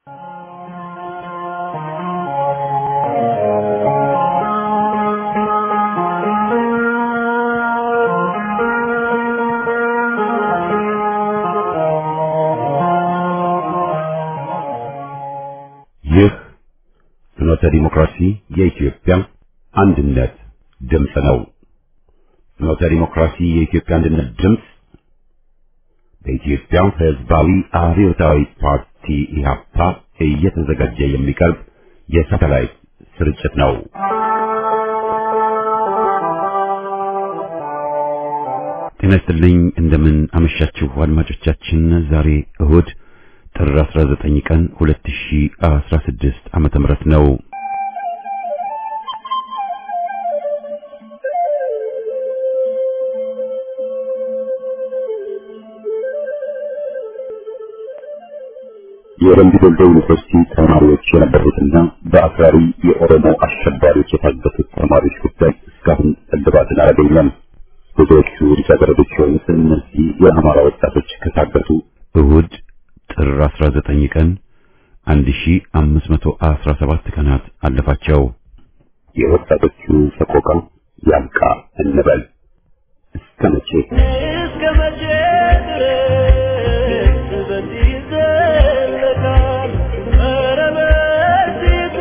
ይህ ፍኖተ ዲሞክራሲ የኢትዮጵያ አንድነት ድምፅ ነው። ፍኖተ ዲሞክራሲ የኢትዮጵያ አንድነት ድምፅ በኢትዮጵያ ሕዝባዊ አብዮታዊ ፓርቲ ኢህአፓ እየተዘጋጀ የሚቀርብ የሳተላይት ስርጭት ነው። ጤና ይስጥልኝ። እንደምን አመሻችሁ አድማጮቻችን። ዛሬ እሁድ ጥር 19 ቀን 2016 ዓመተ ምህረት ነው። የወንድ ዶሎ ዩኒቨርሲቲ ተማሪዎች የነበሩትና በአክራሪ የኦሮሞ አሸባሪዎች የታገቱት ተማሪዎች ጉዳይ እስካሁን እልባትን አላገኘም። ብዙዎቹ ልጃገረዶች የሆኑት እነዚህ የአማራ ወጣቶች ከታገቱ እሁድ ጥር 19 ቀን 1517 ቀናት አለፋቸው። የወጣቶቹ ሰቆቃ ያብቃ እንበል። እስከ መቼ እስከ መቼ ድረስ በዚህ ይዘለቃል? ኧረ በዚሁ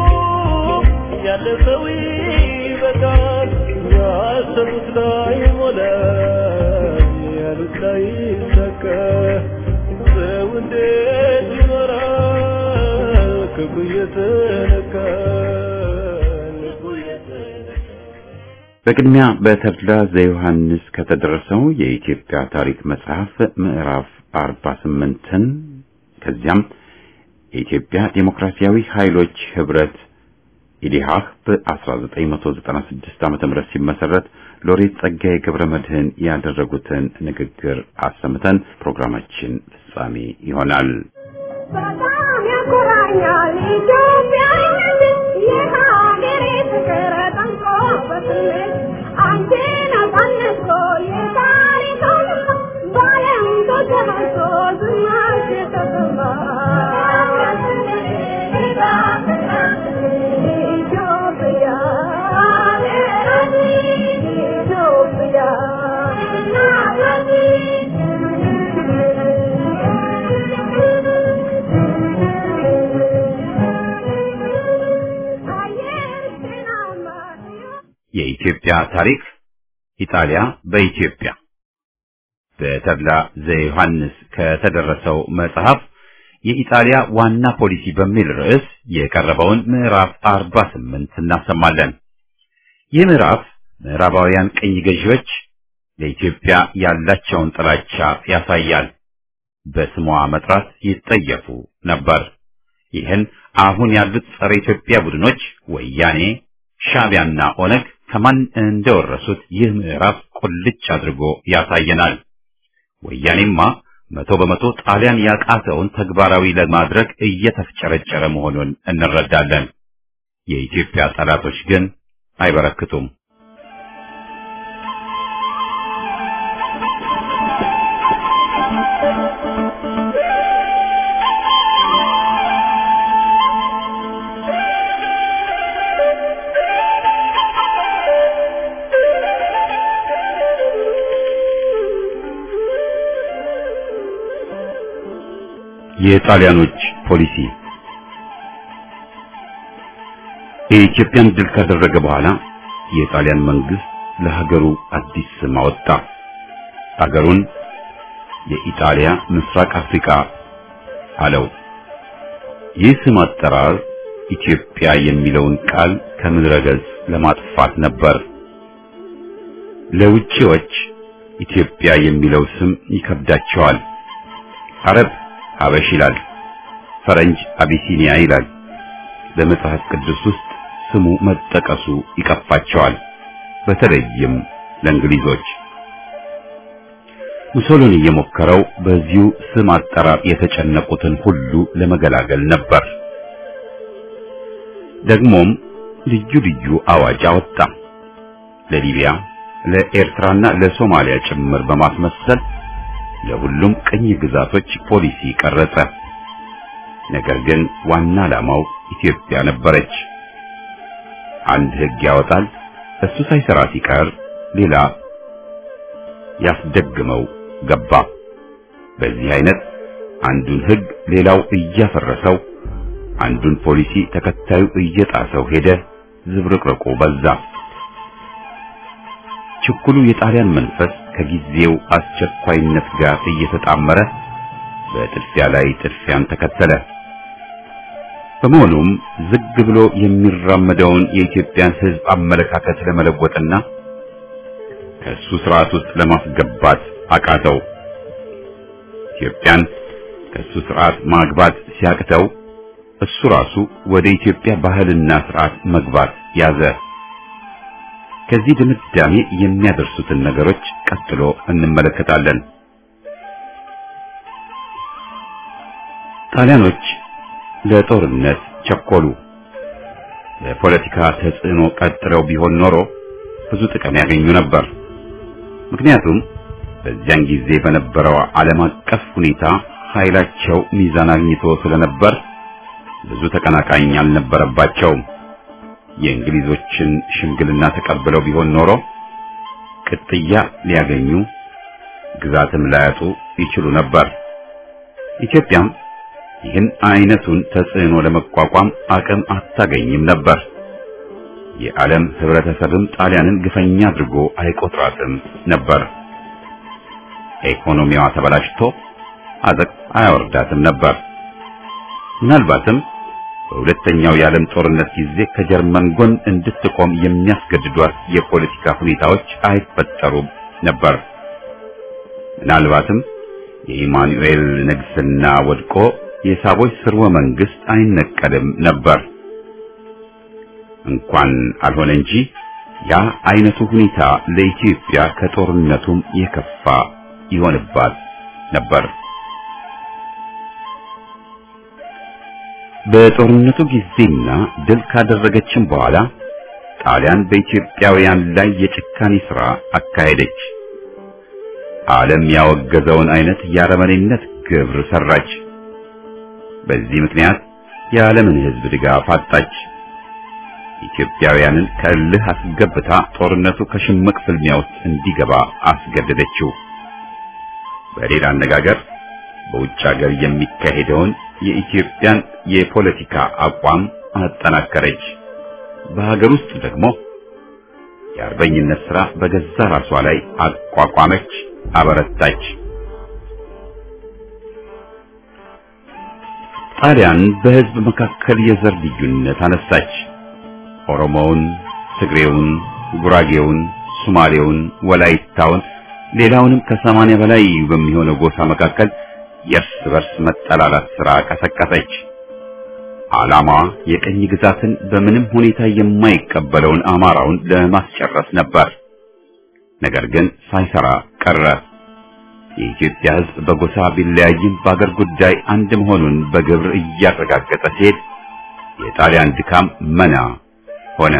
ያለፈው ይበቃል። ያሰቡት ላይ ሞላ፣ ያሉት ላይ ይሳካ። ሰው እንዴት ይኖራል? ክፉ እየተነካ ልቡ እየተነካ በቅድሚያ በተድላ ዘዮሐንስ ከተደረሰው የኢትዮጵያ ታሪክ መጽሐፍ ምዕራፍ 48ን ከዚያም የኢትዮጵያ ዴሞክራሲያዊ ኃይሎች ህብረት ኢዲሃህ በ1996 ዓ.ም ሲመሰረት ሎሬት ጸጋዬ ገብረ መድህን ያደረጉትን ንግግር አሰምተን ፕሮግራማችን ፍጻሜ ይሆናል። በጣም ያኮራኛል ኢትዮጵያዊነት የሀገሬ ፍቅር ጠንቆ በስሜት አንቺን አሳነሶ የታሪክ አውድማ በዓለም ተሰራጭቶ ዝናሽ የተሰማ ኢትዮጵያ ኢትዮጵያ የኢትዮጵያ ታሪክ ኢጣሊያ በኢትዮጵያ በተድላ ዘዮሐንስ ከተደረሰው መጽሐፍ የኢጣሊያ ዋና ፖሊሲ በሚል ርዕስ የቀረበውን ምዕራፍ 48 እናሰማለን። ይህ ምዕራፍ ምዕራባውያን ቅኝ ገዢዎች ለኢትዮጵያ ያላቸውን ጥላቻ ያሳያል። በስሟ መጥራት ይጠየፉ ነበር። ይህን አሁን ያሉት ጸረ ኢትዮጵያ ቡድኖች ወያኔ፣ ሻዕቢያና ኦነግ ከማን እንደወረሱት ይህ ምዕራፍ ቁልጭ አድርጎ ያሳየናል። ወያኔማ መቶ በመቶ ጣሊያን ያቃተውን ተግባራዊ ለማድረግ እየተፍጨረጨረ መሆኑን እንረዳለን። የኢትዮጵያ ጠላቶች ግን አይበረክቱም። የጣሊያኖች ፖሊሲ የኢትዮጵያን ድል ካደረገ በኋላ የጣሊያን መንግስት ለሀገሩ አዲስ ስም አወጣ። ሀገሩን የኢጣሊያ ምስራቅ አፍሪካ አለው። ይህ ስም አጠራር ኢትዮጵያ የሚለውን ቃል ከምድረ ገጽ ለማጥፋት ነበር። ለውጪዎች ኢትዮጵያ የሚለው ስም ይከብዳቸዋል። አረብ ሀበሽ ይላል፣ ፈረንጅ አቢሲኒያ ይላል። በመጽሐፍ ቅዱስ ውስጥ ስሙ መጠቀሱ ይቀፋቸዋል፣ በተለይም ለእንግሊዞች። ሙሶሎኒ የሞከረው በዚሁ ስም አጠራር የተጨነቁትን ሁሉ ለመገላገል ነበር። ደግሞም ልዩ ልዩ አዋጅ አወጣ። ለሊቢያ፣ ለኤርትራና ለሶማሊያ ጭምር በማስመሰል ለሁሉም ቅኝ ግዛቶች ፖሊሲ ቀረጸ። ነገር ግን ዋና ዓላማው ኢትዮጵያ ነበረች። አንድ ሕግ ያወጣል፣ እሱ ሳይሰራ ሲቀር ሌላ ያስደግመው ገባ። በዚህ አይነት አንዱን ሕግ ሌላው እያፈረሰው፣ አንዱን ፖሊሲ ተከታዩ እየጣሰው ሄደ። ዝብርቅርቁ በዛ። ችኩሉ የጣሊያን መንፈስ ከጊዜው አስቸኳይነት ጋር እየተጣመረ በጥድፊያ ላይ ጥድፊያን ተከተለ። በመሆኑም ዝግ ብሎ የሚራመደውን የኢትዮጵያን ሕዝብ አመለካከት ለመለወጥና ከእሱ ስርዓት ውስጥ ለማስገባት አቃተው። ኢትዮጵያን ከእሱ ስርዓት ማግባት ሲያቅተው እሱ ራሱ ወደ ኢትዮጵያ ባህልና ስርዓት መግባት ያዘ። ከዚህ ድምዳሜ የሚያደርሱትን ነገሮች ቀጥሎ እንመለከታለን። ጣሊያኖች ለጦርነት ቸኮሉ። ለፖለቲካ ተጽዕኖ ቀጥለው ቢሆን ኖሮ ብዙ ጥቅም ያገኙ ነበር። ምክንያቱም በዚያን ጊዜ በነበረው ዓለም አቀፍ ሁኔታ ኃይላቸው ሚዛን አግኝቶ ስለነበር ብዙ ተቀናቃኝ አልነበረባቸውም። የእንግሊዞችን ሽምግልና ተቀብለው ቢሆን ኖሮ ቅጥያ ሊያገኙ ግዛትም ላያጡ ይችሉ ነበር። ኢትዮጵያም ይህን አይነቱን ተጽዕኖ ለመቋቋም አቅም አታገኝም ነበር። የዓለም ህብረተሰብም ጣሊያንን ግፈኛ አድርጎ አይቆጥራትም ነበር። ኢኮኖሚዋ ተበላሽቶ አዘቅ አያወርዳትም ነበር። ምናልባትም በሁለተኛው የዓለም ጦርነት ጊዜ ከጀርመን ጎን እንድትቆም የሚያስገድዷት የፖለቲካ ሁኔታዎች አይፈጠሩም ነበር። ምናልባትም የኢማኑኤል ንግስና ወድቆ የሳቦች ስርወ መንግስት አይነቀልም ነበር። እንኳን አልሆነ እንጂ ያ አይነቱ ሁኔታ ለኢትዮጵያ ከጦርነቱም የከፋ ይሆንባት ነበር። በጦርነቱ ጊዜና ድል ካደረገችም በኋላ ጣሊያን በኢትዮጵያውያን ላይ የጭካኔ ሥራ አካሄደች። ዓለም ያወገዘውን አይነት የአረመኔነት ግብር ሰራች። በዚህ ምክንያት የዓለምን ሕዝብ ድጋፍ አጣች። ኢትዮጵያውያንን ከእልህ አስገብታ ጦርነቱ ከሽምቅ ፍልሚያ ውስጥ እንዲገባ አስገደደችው። በሌላ አነጋገር በውጭ ሀገር የሚካሄደውን የኢትዮጵያን የፖለቲካ አቋም አጠናከረች። በሀገር ውስጥ ደግሞ የአርበኝነት ሥራ በገዛ ራሷ ላይ አቋቋመች፣ አበረታች። ጣሊያን በሕዝብ መካከል የዘር ልዩነት አነሳች። ኦሮሞውን፣ ትግሬውን፣ ጉራጌውን፣ ሱማሌውን፣ ወላይታውን ሌላውንም ከሰማንያ በላይ በሚሆነው ጎሳ መካከል የእርስ በርስ መጠላላት ሥራ ቀሰቀሰች። ዓላማዋ የቀኝ ግዛትን በምንም ሁኔታ የማይቀበለውን አማራውን ለማስጨረስ ነበር። ነገር ግን ሳይሰራ ቀረ። የኢትዮጵያ ሕዝብ በጎሳ ቢለያይም በአገር ጉዳይ አንድ መሆኑን በግብር እያረጋገጠ ሲሄድ የጣሊያን ድካም መና ሆነ።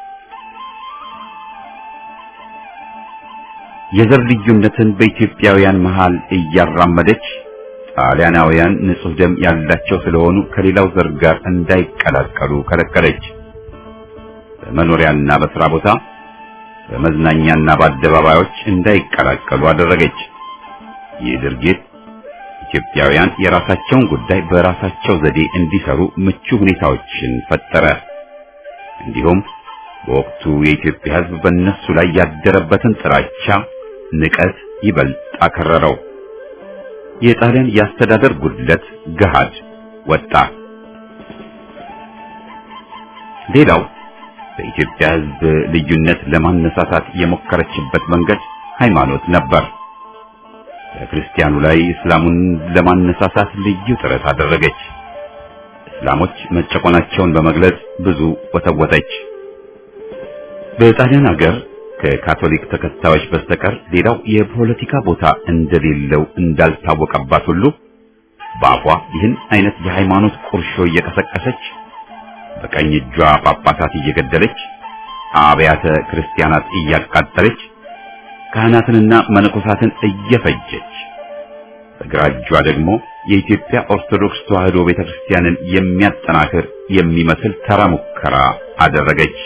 የዘር ልዩነትን በኢትዮጵያውያን መሃል እያራመደች ጣሊያናውያን ንጹሕ ደም ያላቸው ስለሆኑ ከሌላው ዘር ጋር እንዳይቀላቀሉ ከለከለች። በመኖሪያና በሥራ ቦታ፣ በመዝናኛና በአደባባዮች እንዳይቀላቀሉ አደረገች። ይህ ድርጊት ኢትዮጵያውያን የራሳቸውን ጉዳይ በራሳቸው ዘዴ እንዲሰሩ ምቹ ሁኔታዎችን ፈጠረ። እንዲሁም በወቅቱ የኢትዮጵያ ሕዝብ በእነሱ ላይ ያደረበትን ጥላቻ፣ ንቀት ይበልጥ አከረረው። የጣሊያን የአስተዳደር ጉድለት ገሃድ ወጣ። ሌላው በኢትዮጵያ ሕዝብ ልዩነት ለማነሳሳት የሞከረችበት መንገድ ሃይማኖት ነበር። በክርስቲያኑ ላይ እስላሙን ለማነሳሳት ልዩ ጥረት አደረገች። እስላሞች መጨቆናቸውን በመግለጽ ብዙ ወተወተች። በጣሊያን ሀገር ከካቶሊክ ተከታዮች በስተቀር ሌላው የፖለቲካ ቦታ እንደሌለው እንዳልታወቀባት ሁሉ በአፏ ይህን አይነት የሃይማኖት ቁርሾ እየቀሰቀሰች በቀኝ እጇ ጳጳሳት እየገደለች አብያተ ክርስቲያናት እያቃጠለች ካህናትንና መነኮሳትን እየፈጀች በግራ እጇ ደግሞ የኢትዮጵያ ኦርቶዶክስ ተዋሕዶ ቤተክርስቲያንን የሚያጠናክር የሚመስል ተራ ሙከራ አደረገች።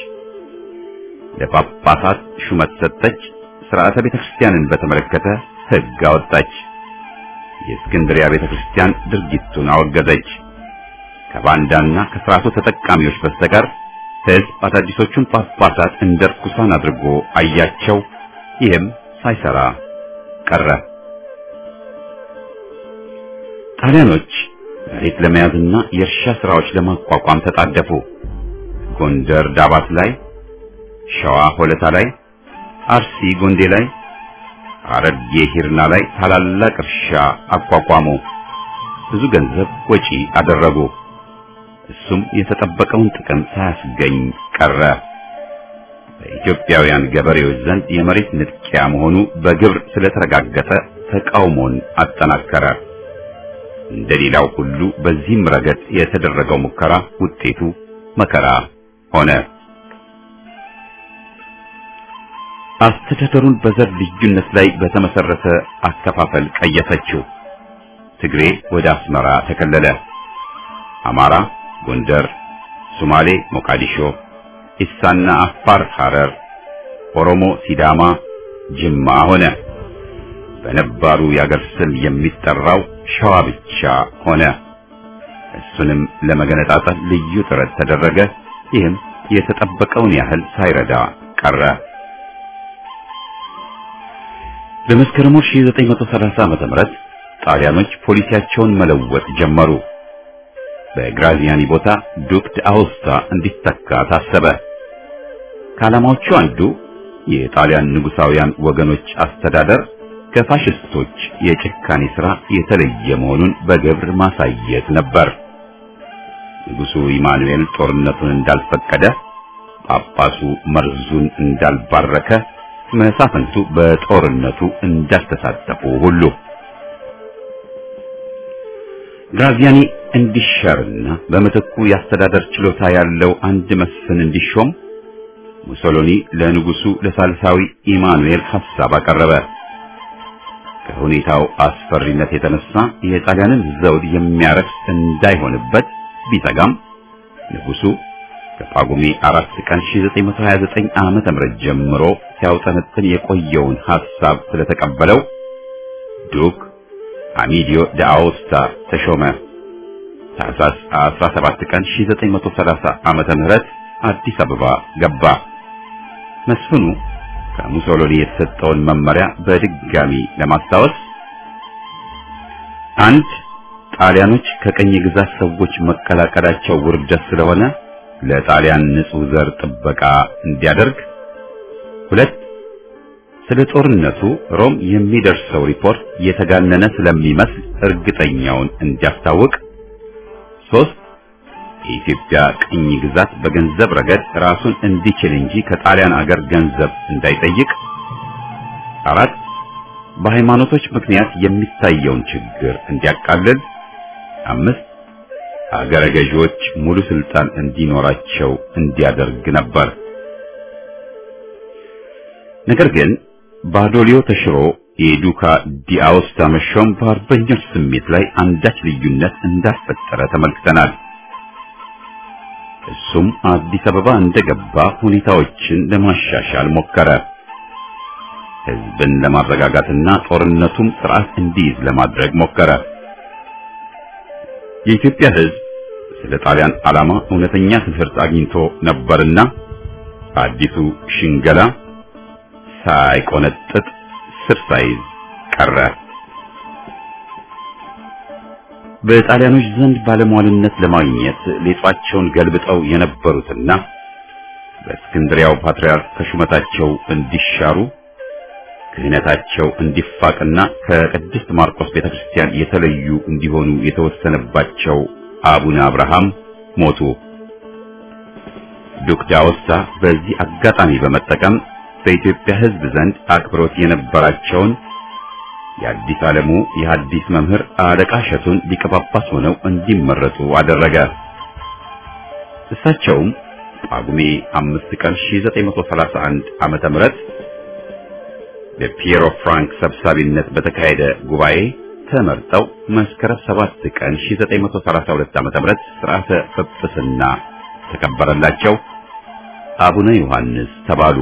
ለጳጳሳት ሹመት ሰጠች። ስርዓተ ቤተክርስቲያንን በተመለከተ ሕግ አወጣች። የእስክንድሪያ ቤተክርስቲያን ድርጊቱን አወገዘች። ከባንዳና ከስርዓቱ ተጠቃሚዎች በስተቀር ሕዝብ አዳዲሶቹን ጳጳሳት እንደ ርኩሳን አድርጎ አያቸው። ይህም ሳይሰራ ቀረ። ጣሊያኖች መሬት ለመያዝና የእርሻ ስራዎች ለማቋቋም ተጣደፉ። ጎንደር ዳባት ላይ፣ ሸዋ ሆለታ ላይ፣ አርሲ ጎንዴ ላይ፣ ሐረርጌ ሂርና ላይ ታላላቅ እርሻ አቋቋሙ። ብዙ ገንዘብ ወጪ አደረጉ። እሱም የተጠበቀውን ጥቅም ሳያስገኝ ቀረ። በኢትዮጵያውያን ገበሬዎች ዘንድ የመሬት ንጥቂያ መሆኑ በግብር ስለተረጋገጠ ተቃውሞን አጠናከረ። እንደሌላው ሁሉ በዚህም ረገድ የተደረገው ሙከራ ውጤቱ መከራ ሆነ። አስተዳደሩን በዘር ልዩነት ላይ በተመሰረተ አከፋፈል ቀየሰችው። ትግሬ ወደ አስመራ ተከለለ። አማራ ጎንደር፣ ሶማሌ ሞቃዲሾ፣ ኢሳና አፋር ሐረር፣ ኦሮሞ ሲዳማ ጅማ ሆነ። በነባሩ የአገር ስም የሚጠራው ሸዋ ብቻ ሆነ። እሱንም ለመገነጣጠል ልዩ ጥረት ተደረገ። ይህም የተጠበቀውን ያህል ሳይረዳ ቀረ። በመስከረም 1930 ዓመተ ምህረት ጣሊያኖች ፖሊሲያቸውን መለወጥ ጀመሩ። በግራዚያኒ ቦታ ዱክ ዳኦስታ እንዲተካ ታሰበ። ከዓላማዎቹ አንዱ የጣሊያን ንጉሳውያን ወገኖች አስተዳደር ከፋሽስቶች የጭካኔ ሥራ የተለየ መሆኑን በግብር ማሳየት ነበር። ንጉሡ ኢማኑኤል ጦርነቱን እንዳልፈቀደ፣ ጳጳሱ መርዙን እንዳልባረከ፣ መሳፍንቱ በጦርነቱ እንዳልተሳተፉ ሁሉ ግራዚያኒ እንዲሻርና በምትኩ የአስተዳደር ችሎታ ያለው አንድ መስፍን እንዲሾም ሙሶሎኒ ለንጉሱ ለሳልሳዊ ኢማኑኤል ሐሳብ አቀረበ። ከሁኔታው አስፈሪነት የተነሳ የጣሊያንን ዘውድ የሚያረክስ እንዳይሆንበት ቢሰጋም ንጉሱ ከጳጉሜ አራት ቀን 1929 ዓመተ ምህረት ጀምሮ ሲያውጠነጥን የቆየውን ሐሳብ ስለተቀበለው ዱክ አሚዲዮ ዳአውስታ ተሾመ። ታህሳስ 17 ቀን 1930 ዓመተ ምህረት አዲስ አበባ ገባ። መስፍኑ ከሙሶሎኒ የተሰጠውን መመሪያ በድጋሚ ለማስታወስ አንድ ጣሊያኖች ከቀኝ ግዛት ሰዎች መቀላቀላቸው ውርደት ስለሆነ ለጣሊያን ንጹሕ ዘር ጥበቃ እንዲያደርግ፣ ሁለት ስለ ጦርነቱ ሮም የሚደርሰው ሪፖርት የተጋነነ ስለሚመስል እርግጠኛውን እንዲያስታውቅ፣ ሶስት የኢትዮጵያ ቅኝ ግዛት በገንዘብ ረገድ ራሱን እንዲችል እንጂ ከጣሊያን አገር ገንዘብ እንዳይጠይቅ፣ አራት በሃይማኖቶች ምክንያት የሚታየውን ችግር እንዲያቃልል፣ አምስት አገረ ገዢዎች ሙሉ ስልጣን እንዲኖራቸው እንዲያደርግ ነበር። ነገር ግን ባዶሊዮ ተሽሮ የዱካ ዲአውስታ መሾም በአርበኞች ስሜት ላይ አንዳች ልዩነት እንዳፈጠረ ተመልክተናል። እሱም አዲስ አበባ እንደገባ ሁኔታዎችን ለማሻሻል ሞከረ። ሕዝብን ለማረጋጋትና ጦርነቱም ስርዓት እንዲይዝ ለማድረግ ሞከረ። የኢትዮጵያ ሕዝብ ስለ ጣሊያን ዓላማ እውነተኛ ትምህርት አግኝቶ ነበርና አዲሱ ሽንገላ ሳይቆነጥጥ ስር ሳይዝ ቀረ። በጣሊያኖች ዘንድ ባለሟልነት ለማግኘት ሌጧቸውን ገልብጠው የነበሩትና በእስክንድሪያው ፓትርያርክ ከሹመታቸው እንዲሻሩ ክህነታቸው እንዲፋቅና ከቅድስት ማርቆስ ቤተክርስቲያን የተለዩ እንዲሆኑ የተወሰነባቸው አቡነ አብርሃም ሞቱ። ዱክ ዳኦስታ በዚህ አጋጣሚ በመጠቀም በኢትዮጵያ ሕዝብ ዘንድ አክብሮት የነበራቸውን የአዲስ ዓለሙ የሐዲስ መምህር አለቃ እሸቱን ሊቀ ጳጳስ ሆነው እንዲመረጡ አደረገ። እሳቸውም ጳጉሜ አምስት ቀን 1931 ዓመተ ምህረት በፒየሮ ፍራንክ ሰብሳቢነት በተካሄደ ጉባኤ ተመርጠው መስከረም 7 ቀን 1932 ዓ.ም ሥርዓተ ጵጵስና ተከበረላቸው። አቡነ ዮሐንስ ተባሉ።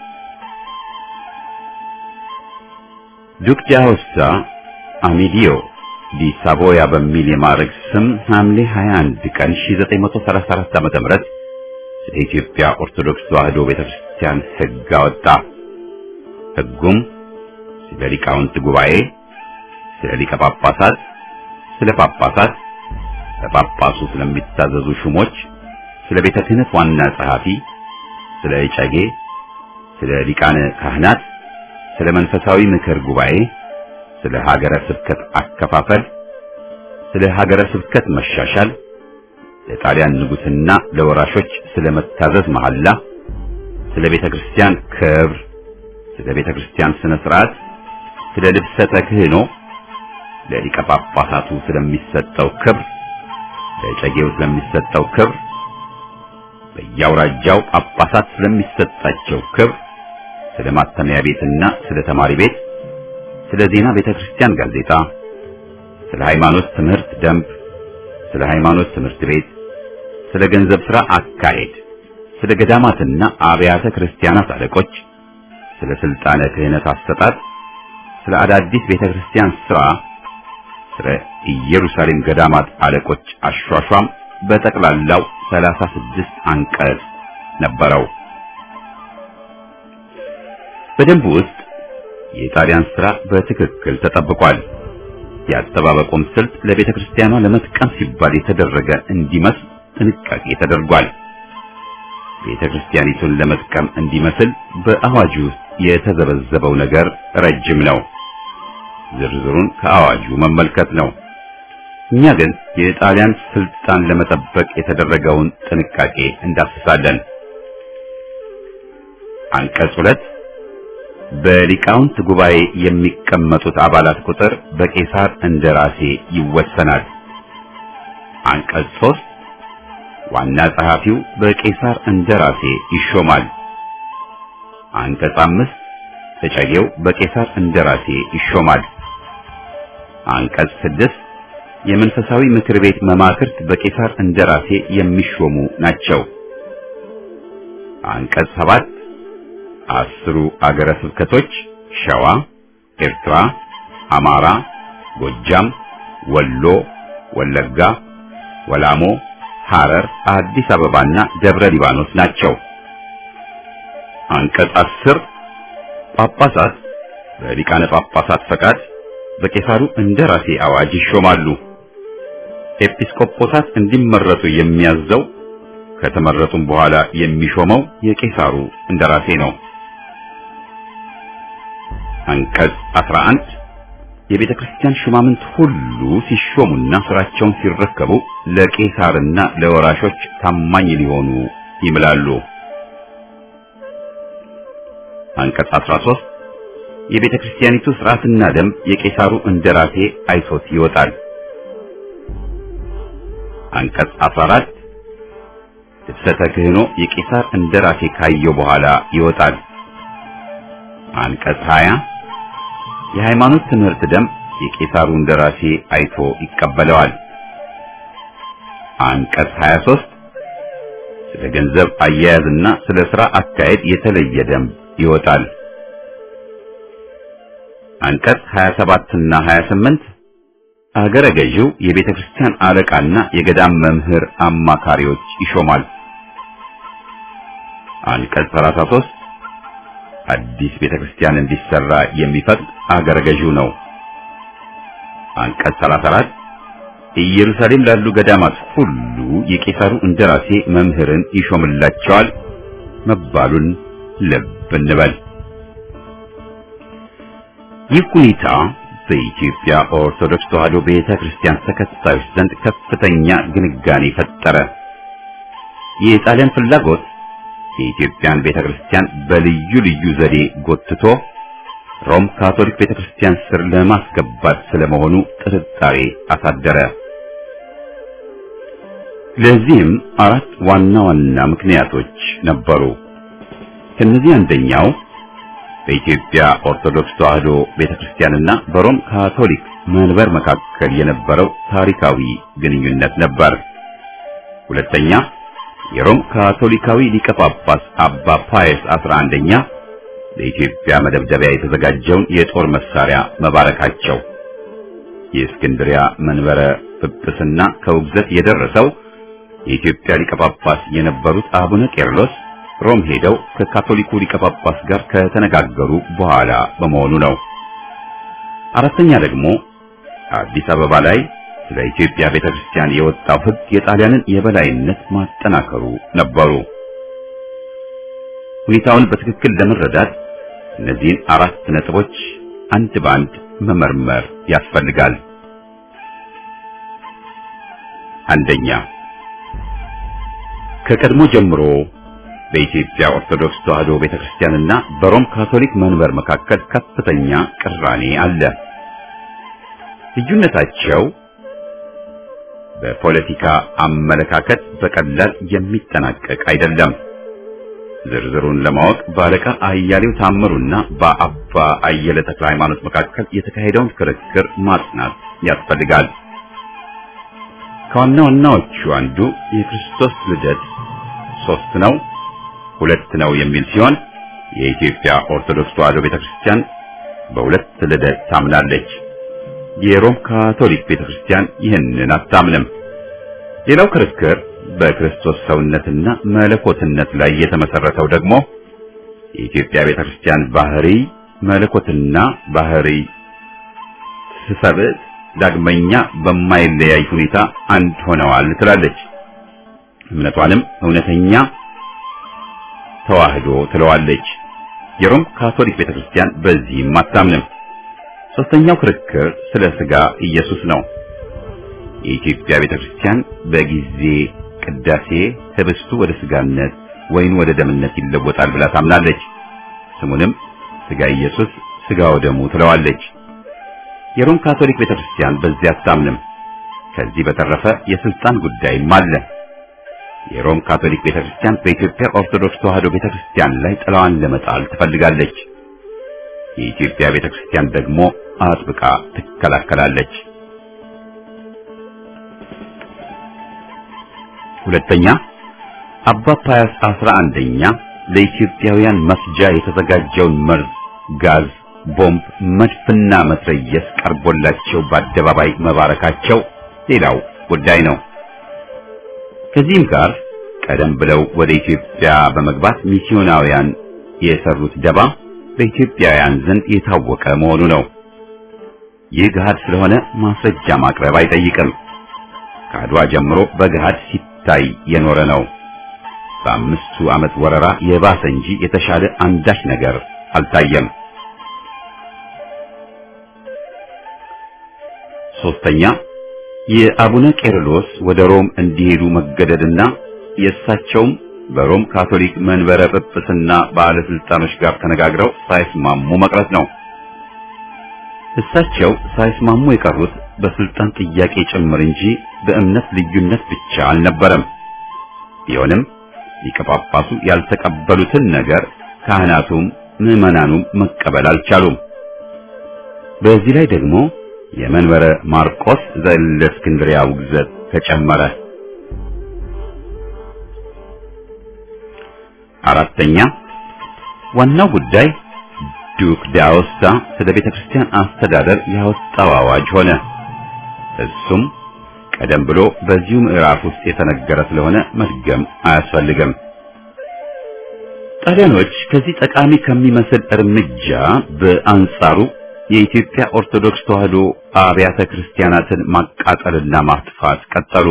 ዱክ ዳሆሳ አሚዲዮ ዲ ሳቮያ በሚል የማዕረግ ስም ሐምሌ 21 ቀን 1934 ዓ.ም ስለ ኢትዮጵያ ኦርቶዶክስ ተዋሕዶ ቤተክርስቲያን ሕግ አወጣ። ሕጉም ስለ ሊቃውንት ጉባኤ፣ ስለ ሊቀ ጳጳሳት፣ ስለ ጳጳሳት፣ ለጳጳሱ ስለሚታዘዙ ሹሞች፣ ስለ ቤተ ክህነት ዋና ጸሐፊ፣ ስለ እጨጌ፣ ስለ ሊቃነ ካህናት፣ ስለ መንፈሳዊ ምክር ጉባኤ፣ ስለ ሀገረ ስብከት አከፋፈል፣ ስለ ሀገረ ስብከት መሻሻል፣ ለጣሊያን ንጉሥና ለወራሾች ስለ መታዘዝ መሐላ፣ ስለ ቤተ ክርስቲያን ክብር፣ ስለ ቤተ ክርስቲያን ስነ ስርዓት፣ ስለ ልብሰ ተክህኖ፣ ለሊቀ ጳጳሳቱ ስለሚሰጠው ክብር፣ ለጨጌው ስለሚሰጠው ክብር፣ በየአውራጃው ጳጳሳት ስለሚሰጣቸው ክብር፣ ስለ ማተሚያ ቤትና ስለ ተማሪ ቤት፣ ስለ ዜና ቤተ ክርስቲያን ጋዜጣ፣ ስለ ሃይማኖት ትምህርት ደንብ፣ ስለ ሃይማኖት ትምህርት ቤት፣ ስለ ገንዘብ ሥራ አካሄድ፣ ስለ ገዳማትና አብያተ ክርስቲያናት አለቆች፣ ስለ ስልጣነ ክህነት አሰጣጥ፣ ስለ አዳዲስ ቤተ ክርስቲያን ሥራ፣ ስለ ኢየሩሳሌም ገዳማት አለቆች አሿሿም በጠቅላላው ሰላሳ ስድስት አንቀጽ ነበረው። በደንቡ ውስጥ የጣሊያን ሥራ በትክክል ተጠብቋል። የአጠባበቁም ስልት ለቤተ ክርስቲያኗ ለመጥቀም ሲባል የተደረገ እንዲመስል ጥንቃቄ ተደርጓል። ቤተ ክርስቲያኒቱን ለመጥቀም እንዲመስል በአዋጁ ውስጥ የተዘበዘበው ነገር ረጅም ነው። ዝርዝሩን ከአዋጁ መመልከት ነው። እኛ ግን የጣሊያን ስልጣን ለመጠበቅ የተደረገውን ጥንቃቄ እንዳስሳለን። አንቀጽ ሁለት በሊቃውንት ጉባኤ የሚቀመጡት አባላት ቁጥር በቄሳር እንደራሴ ይወሰናል። አንቀጽ ሶስት ዋና ጸሐፊው በቄሳር እንደራሴ ይሾማል። አንቀጽ አምስት ተጨጌው በቄሳር እንደራሴ ይሾማል። አንቀጽ ስድስት የመንፈሳዊ ምክር ቤት መማክርት በቄሳር እንደራሴ የሚሾሙ ናቸው። አንቀጽ ሰባት አስሩ አገረ ስብከቶች ሸዋ፣ ኤርትራ፣ አማራ፣ ጎጃም፣ ወሎ፣ ወለጋ፣ ወላሞ፣ ሐረር፣ አዲስ አበባና ደብረ ሊባኖስ ናቸው። አንቀጽ አስር ጳጳሳት በሊቃነ ጳጳሳት ፈቃድ በቄሳሩ እንደራሴ አዋጅ ይሾማሉ። ኤጲስቆጶሳት እንዲመረጡ የሚያዘው ከተመረጡም በኋላ የሚሾመው የቄሳሩ እንደራሴ ነው። አንቀጽ 11 የቤተ ክርስቲያን ሹማምንት ሁሉ ሲሾሙና ስራቸውን ሲረከቡ ለቄሳርና ለወራሾች ታማኝ ሊሆኑ ይምላሉ። አንቀጽ 13 የቤተ ክርስቲያኒቱ ስርዓትና ደንብ የቄሳሩ እንደራሴ አይቶት ይወጣል። አንቀጽ 14 ልብሰተ ክህኖ የቄሳር እንደራሴ ካየው በኋላ ይወጣል። አንቀጽ 20 የሃይማኖት ትምህርት ደንብ የቄሳሩ እንደራሴ አይቶ ይቀበለዋል። አንቀጽ 23 ስለ ገንዘብ አያያዝና ስለ ሥራ አካሄድ የተለየ ደንብ ይወጣል። አንቀጽ 27 እና 28 አገረ ገዢው የቤተ ክርስቲያን አለቃና የገዳም መምህር አማካሪዎች ይሾማል። አንቀጽ 33 አዲስ ቤተ ክርስቲያን እንዲሰራ የሚፈቅድ አገረ ገዢው ነው። አንቀጽ 34 ኢየሩሳሌም ላሉ ገዳማት ሁሉ የቄሳሩ እንደራሴ መምህርን ይሾምላቸዋል መባሉን ልብ እንበል። ይህ ሁኔታ በኢትዮጵያ ኦርቶዶክስ ተዋሕዶ ቤተ ክርስቲያን ተከታዮች ዘንድ ከፍተኛ ግንጋኔ ፈጠረ። የጣሊያን ፍላጎት የኢትዮጵያን ቤተ ክርስቲያን በልዩ ልዩ ዘዴ ጎትቶ ሮም ካቶሊክ ቤተ ክርስቲያን ስር ለማስገባት ስለመሆኑ ጥርጣሬ አሳደረ። ለዚህም አራት ዋና ዋና ምክንያቶች ነበሩ። ከነዚህ አንደኛው በኢትዮጵያ ኦርቶዶክስ ተዋሕዶ ቤተክርስቲያንና በሮም ካቶሊክ መንበር መካከል የነበረው ታሪካዊ ግንኙነት ነበር። ሁለተኛ የሮም ካቶሊካዊ ሊቀ ጳጳስ አባ ፓየስ 11ኛ ለኢትዮጵያ መደብደቢያ የተዘጋጀውን የጦር መሳሪያ መባረካቸው። የእስክንድሪያ መንበረ ጵጵስና ከውግዘት የደረሰው የኢትዮጵያ ሊቀ ጳጳስ የነበሩት አቡነ ቄርሎስ ሮም ሄደው ከካቶሊኩ ሊቀ ጳጳስ ጋር ከተነጋገሩ በኋላ በመሆኑ ነው። አራተኛ ደግሞ አዲስ አበባ ላይ ስለ ኢትዮጵያ ቤተክርስቲያን የወጣው ሕግ የጣሊያንን የበላይነት ማጠናከሩ ነበሩ። ሁኔታውን በትክክል ለመረዳት እነዚህን አራት ነጥቦች አንድ በአንድ መመርመር ያስፈልጋል። አንደኛ ከቀድሞ ጀምሮ በኢትዮጵያ ኦርቶዶክስ ተዋሕዶ ቤተክርስቲያንና በሮም ካቶሊክ መንበር መካከል ከፍተኛ ቅራኔ አለ። ልዩነታቸው በፖለቲካ አመለካከት በቀላል የሚጠናቀቅ አይደለም። ዝርዝሩን ለማወቅ በአለቃ አያሌው ታምሩና በአባ አየለ ተክለ ሃይማኖት መካከል የተካሄደውን ክርክር ማጥናት ያስፈልጋል። ከዋና ዋናዎቹ አንዱ የክርስቶስ ልደት ሶስት ነው ሁለት ነው የሚል ሲሆን የኢትዮጵያ ኦርቶዶክስ ተዋሕዶ ቤተክርስቲያን በሁለት ልደት ታምናለች። የሮም ካቶሊክ ቤተክርስቲያን ይህንን አታምንም። ሌላው ክርክር በክርስቶስ ሰውነትና መለኮትነት ላይ የተመሰረተው ደግሞ የኢትዮጵያ ቤተክርስቲያን ባህሪ መለኮትና ባህሪ ስሰብእ ዳግመኛ በማይለያይ ሁኔታ አንድ ሆነዋል ትላለች። እምነቷንም እውነተኛ ተዋህዶ ትለዋለች። የሮም ካቶሊክ ቤተክርስቲያን በዚህም አታምንም። ሶስተኛው ክርክር ስለ ስጋ ኢየሱስ ነው። የኢትዮጵያ ቤተክርስቲያን በጊዜ ቅዳሴ ህብስቱ ወደ ስጋነት ወይን ወደ ደምነት ይለወጣል ብላ ታምናለች። ስሙንም ስጋ ኢየሱስ ስጋ ወደሙ ትለዋለች። የሮም ካቶሊክ ቤተክርስቲያን በዚህ አታምንም። ከዚህ በተረፈ የስልጣን ጉዳይም አለ። የሮም ካቶሊክ ቤተክርስቲያን በኢትዮጵያ ኦርቶዶክስ ተዋሕዶ ቤተክርስቲያን ላይ ጥላዋን ለመጣል ትፈልጋለች። የኢትዮጵያ ቤተክርስቲያን ደግሞ አጥብቃ ትከላከላለች። ሁለተኛ አባ ፓያስ አስራ አንደኛ ለኢትዮጵያውያን መፍጃ የተዘጋጀውን መርዝ፣ ጋዝ፣ ቦምብ፣ መድፍና መትረየስ ቀርቦላቸው በአደባባይ መባረካቸው ሌላው ጉዳይ ነው። ከዚህም ጋር ቀደም ብለው ወደ ኢትዮጵያ በመግባት ሚስዮናውያን የሰሩት ደባ በኢትዮጵያውያን ዘንድ የታወቀ መሆኑ ነው። ይህ ገሃድ ስለሆነ ማስረጃ ማቅረብ አይጠይቅም። ከአድዋ ጀምሮ በገሃድ ሲታይ የኖረ ነው። በአምስቱ ዓመት ወረራ የባሰ እንጂ የተሻለ አንዳች ነገር አልታየም። ሶስተኛ የአቡነ ቄርሎስ ወደ ሮም እንዲሄዱ መገደድና የእሳቸውም በሮም ካቶሊክ መንበረ ጵጵስና ባለስልጣኖች ጋር ተነጋግረው ሳይስማሙ መቅረት ነው። እሳቸው ሳይስማሙ የቀሩት በስልጣን ጥያቄ ጭምር እንጂ በእምነት ልዩነት ብቻ አልነበረም። ቢሆንም ሊቀ ጳጳሱ ያልተቀበሉትን ነገር ካህናቱም ምዕመናኑም መቀበል አልቻሉም። በዚህ ላይ ደግሞ የመንበረ ማርቆስ ዘእስክንድርያ ውግዘት ተጨመረ። አራተኛ ዋናው ጉዳይ ዱክ ዳውስታ ስለ ቤተ ክርስቲያን አስተዳደር ያወጣው አዋጅ ሆነ። እሱም ቀደም ብሎ በዚሁ ምዕራፍ ውስጥ የተነገረ ስለሆነ መድገም አያስፈልግም። ጣሊያኖች ከዚህ ጠቃሚ ከሚመስል እርምጃ በአንጻሩ የኢትዮጵያ ኦርቶዶክስ ተዋሕዶ አብያተ ክርስቲያናትን ማቃጠልና ማጥፋት ቀጠሉ።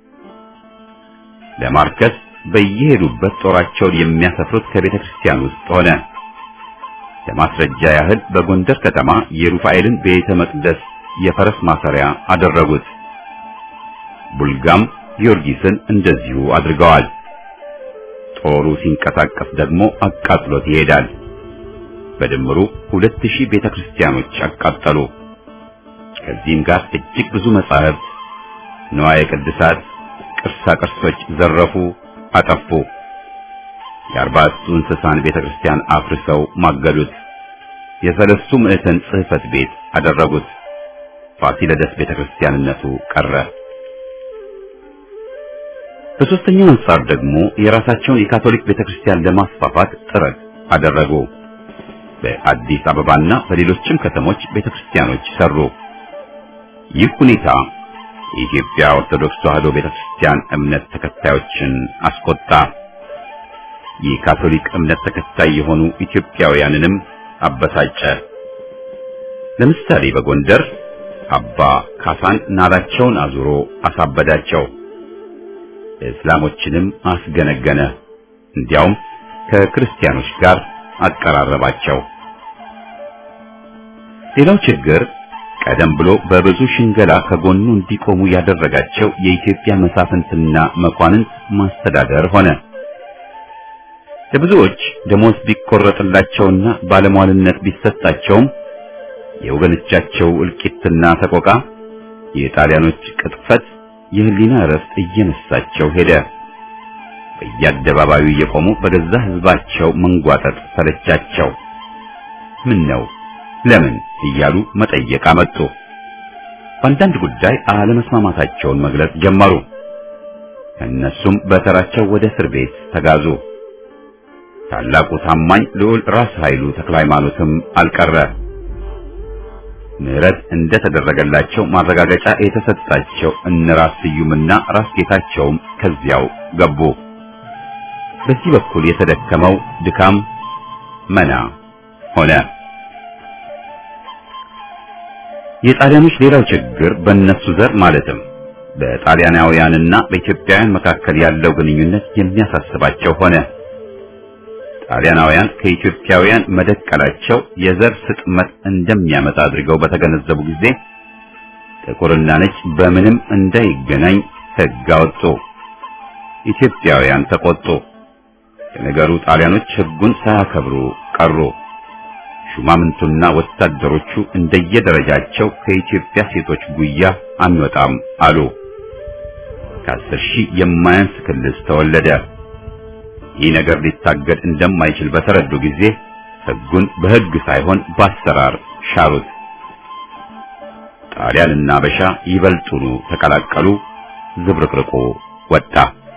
ለማርከስ በየሄዱበት ጦራቸውን የሚያሰፍሩት ከቤተ ክርስቲያን ውስጥ ሆነ። ለማስረጃ ያህል በጎንደር ከተማ የሩፋኤልን ቤተ መቅደስ የፈረስ ማሰሪያ አደረጉት። ቡልጋም ጊዮርጊስን እንደዚሁ አድርገዋል። ጦሩ ሲንቀሳቀስ ደግሞ አቃጥሎት ይሄዳል። በድምሩ ሁለት ሺህ ቤተ ክርስቲያኖች አቃጠሉ። ከዚህም ጋር እጅግ ብዙ መጻሕፍት፣ ንዋየ ቅድሳት፣ ቅርሳ ቅርሶች ዘረፉ፣ አጠፉ። የአርባዕቱ እንስሳን ቤተ ክርስቲያን አፍርሰው ማገዱት። የሰለስቱ ምዕተን ጽሕፈት ቤት አደረጉት። ፋሲለደስ ቤተክርስቲያንነቱ ቀረ። በሶስተኛው አንጻር ደግሞ የራሳቸውን የካቶሊክ ቤተክርስቲያን ለማስፋፋት ጥረት አደረጉ። በአዲስ አበባና በሌሎችም ከተሞች ቤተክርስቲያኖች ሰሩ። ይህ ሁኔታ የኢትዮጵያ ኦርቶዶክስ ተዋሕዶ ቤተክርስቲያን እምነት ተከታዮችን አስቆጣ። የካቶሊክ እምነት ተከታይ የሆኑ ኢትዮጵያውያንንም አበሳጨ። ለምሳሌ በጎንደር አባ ካሳን ናላቸውን አዙሮ አሳበዳቸው። እስላሞችንም አስገነገነ። እንዲያውም ከክርስቲያኖች ጋር አቀራረባቸው። ሌላው ችግር ቀደም ብሎ በብዙ ሽንገላ ከጎኑ እንዲቆሙ ያደረጋቸው የኢትዮጵያ መሳፍንትና መኳንንት ማስተዳደር ሆነ። ለብዙዎች ደሞዝ ቢቆረጥላቸውና ባለሟልነት ቢሰጣቸውም የወገኖቻቸው እልቂትና ሰቆቃ፣ የጣሊያኖች ቅጥፈት የህሊና እረፍት እየነሳቸው ሄደ። በየአደባባዩ እየቆሙ በገዛ ህዝባቸው መንጓጠጥ ሰለቻቸው። ምን ነው ለምን እያሉ መጠየቅ አመጡ። በአንዳንድ ጉዳይ አለመስማማታቸውን መግለጽ ጀመሩ። እነሱም በተራቸው ወደ እስር ቤት ተጋዙ። ታላቁ ታማኝ ልዑል ራስ ኃይሉ ተክለ ሃይማኖትም አልቀረ። ምህረት እንደተደረገላቸው ማረጋገጫ የተሰጣቸው እነ ራስ ስዩምና ራስ ጌታቸውም ከዚያው ገቡ። በዚህ በኩል የተደከመው ድካም መና ሆነ። የጣሊያኖች ሌላው ችግር በእነሱ ዘር ማለትም በጣሊያናውያንና በኢትዮጵያውያን መካከል ያለው ግንኙነት የሚያሳስባቸው ሆነ። ጣሊያናውያን ከኢትዮጵያውያን መደቀላቸው የዘር ስጥመት እንደሚያመጣ አድርገው በተገነዘቡ ጊዜ ጥቁርና ነጭ በምንም እንዳይገናኝ ሕግ አወጡ። ኢትዮጵያውያን ተቆጡ። የነገሩ ጣሊያኖች ሕጉን ሳያከብሩ ቀሩ። ሹማምንቱና ወታደሮቹ እንደየደረጃቸው ከኢትዮጵያ ሴቶች ጉያ አንወጣም አሉ። ከአስር ሺህ የማያንስ ክልስ ተወለደ። ይህ ነገር ሊታገድ እንደማይችል በተረዱ ጊዜ ሕጉን በሕግ ሳይሆን በአሰራር ሻሩት። ጣሊያንና አበሻ ይበልጡኑ ተቀላቀሉ። ዝብርቅርቁ ወጣ።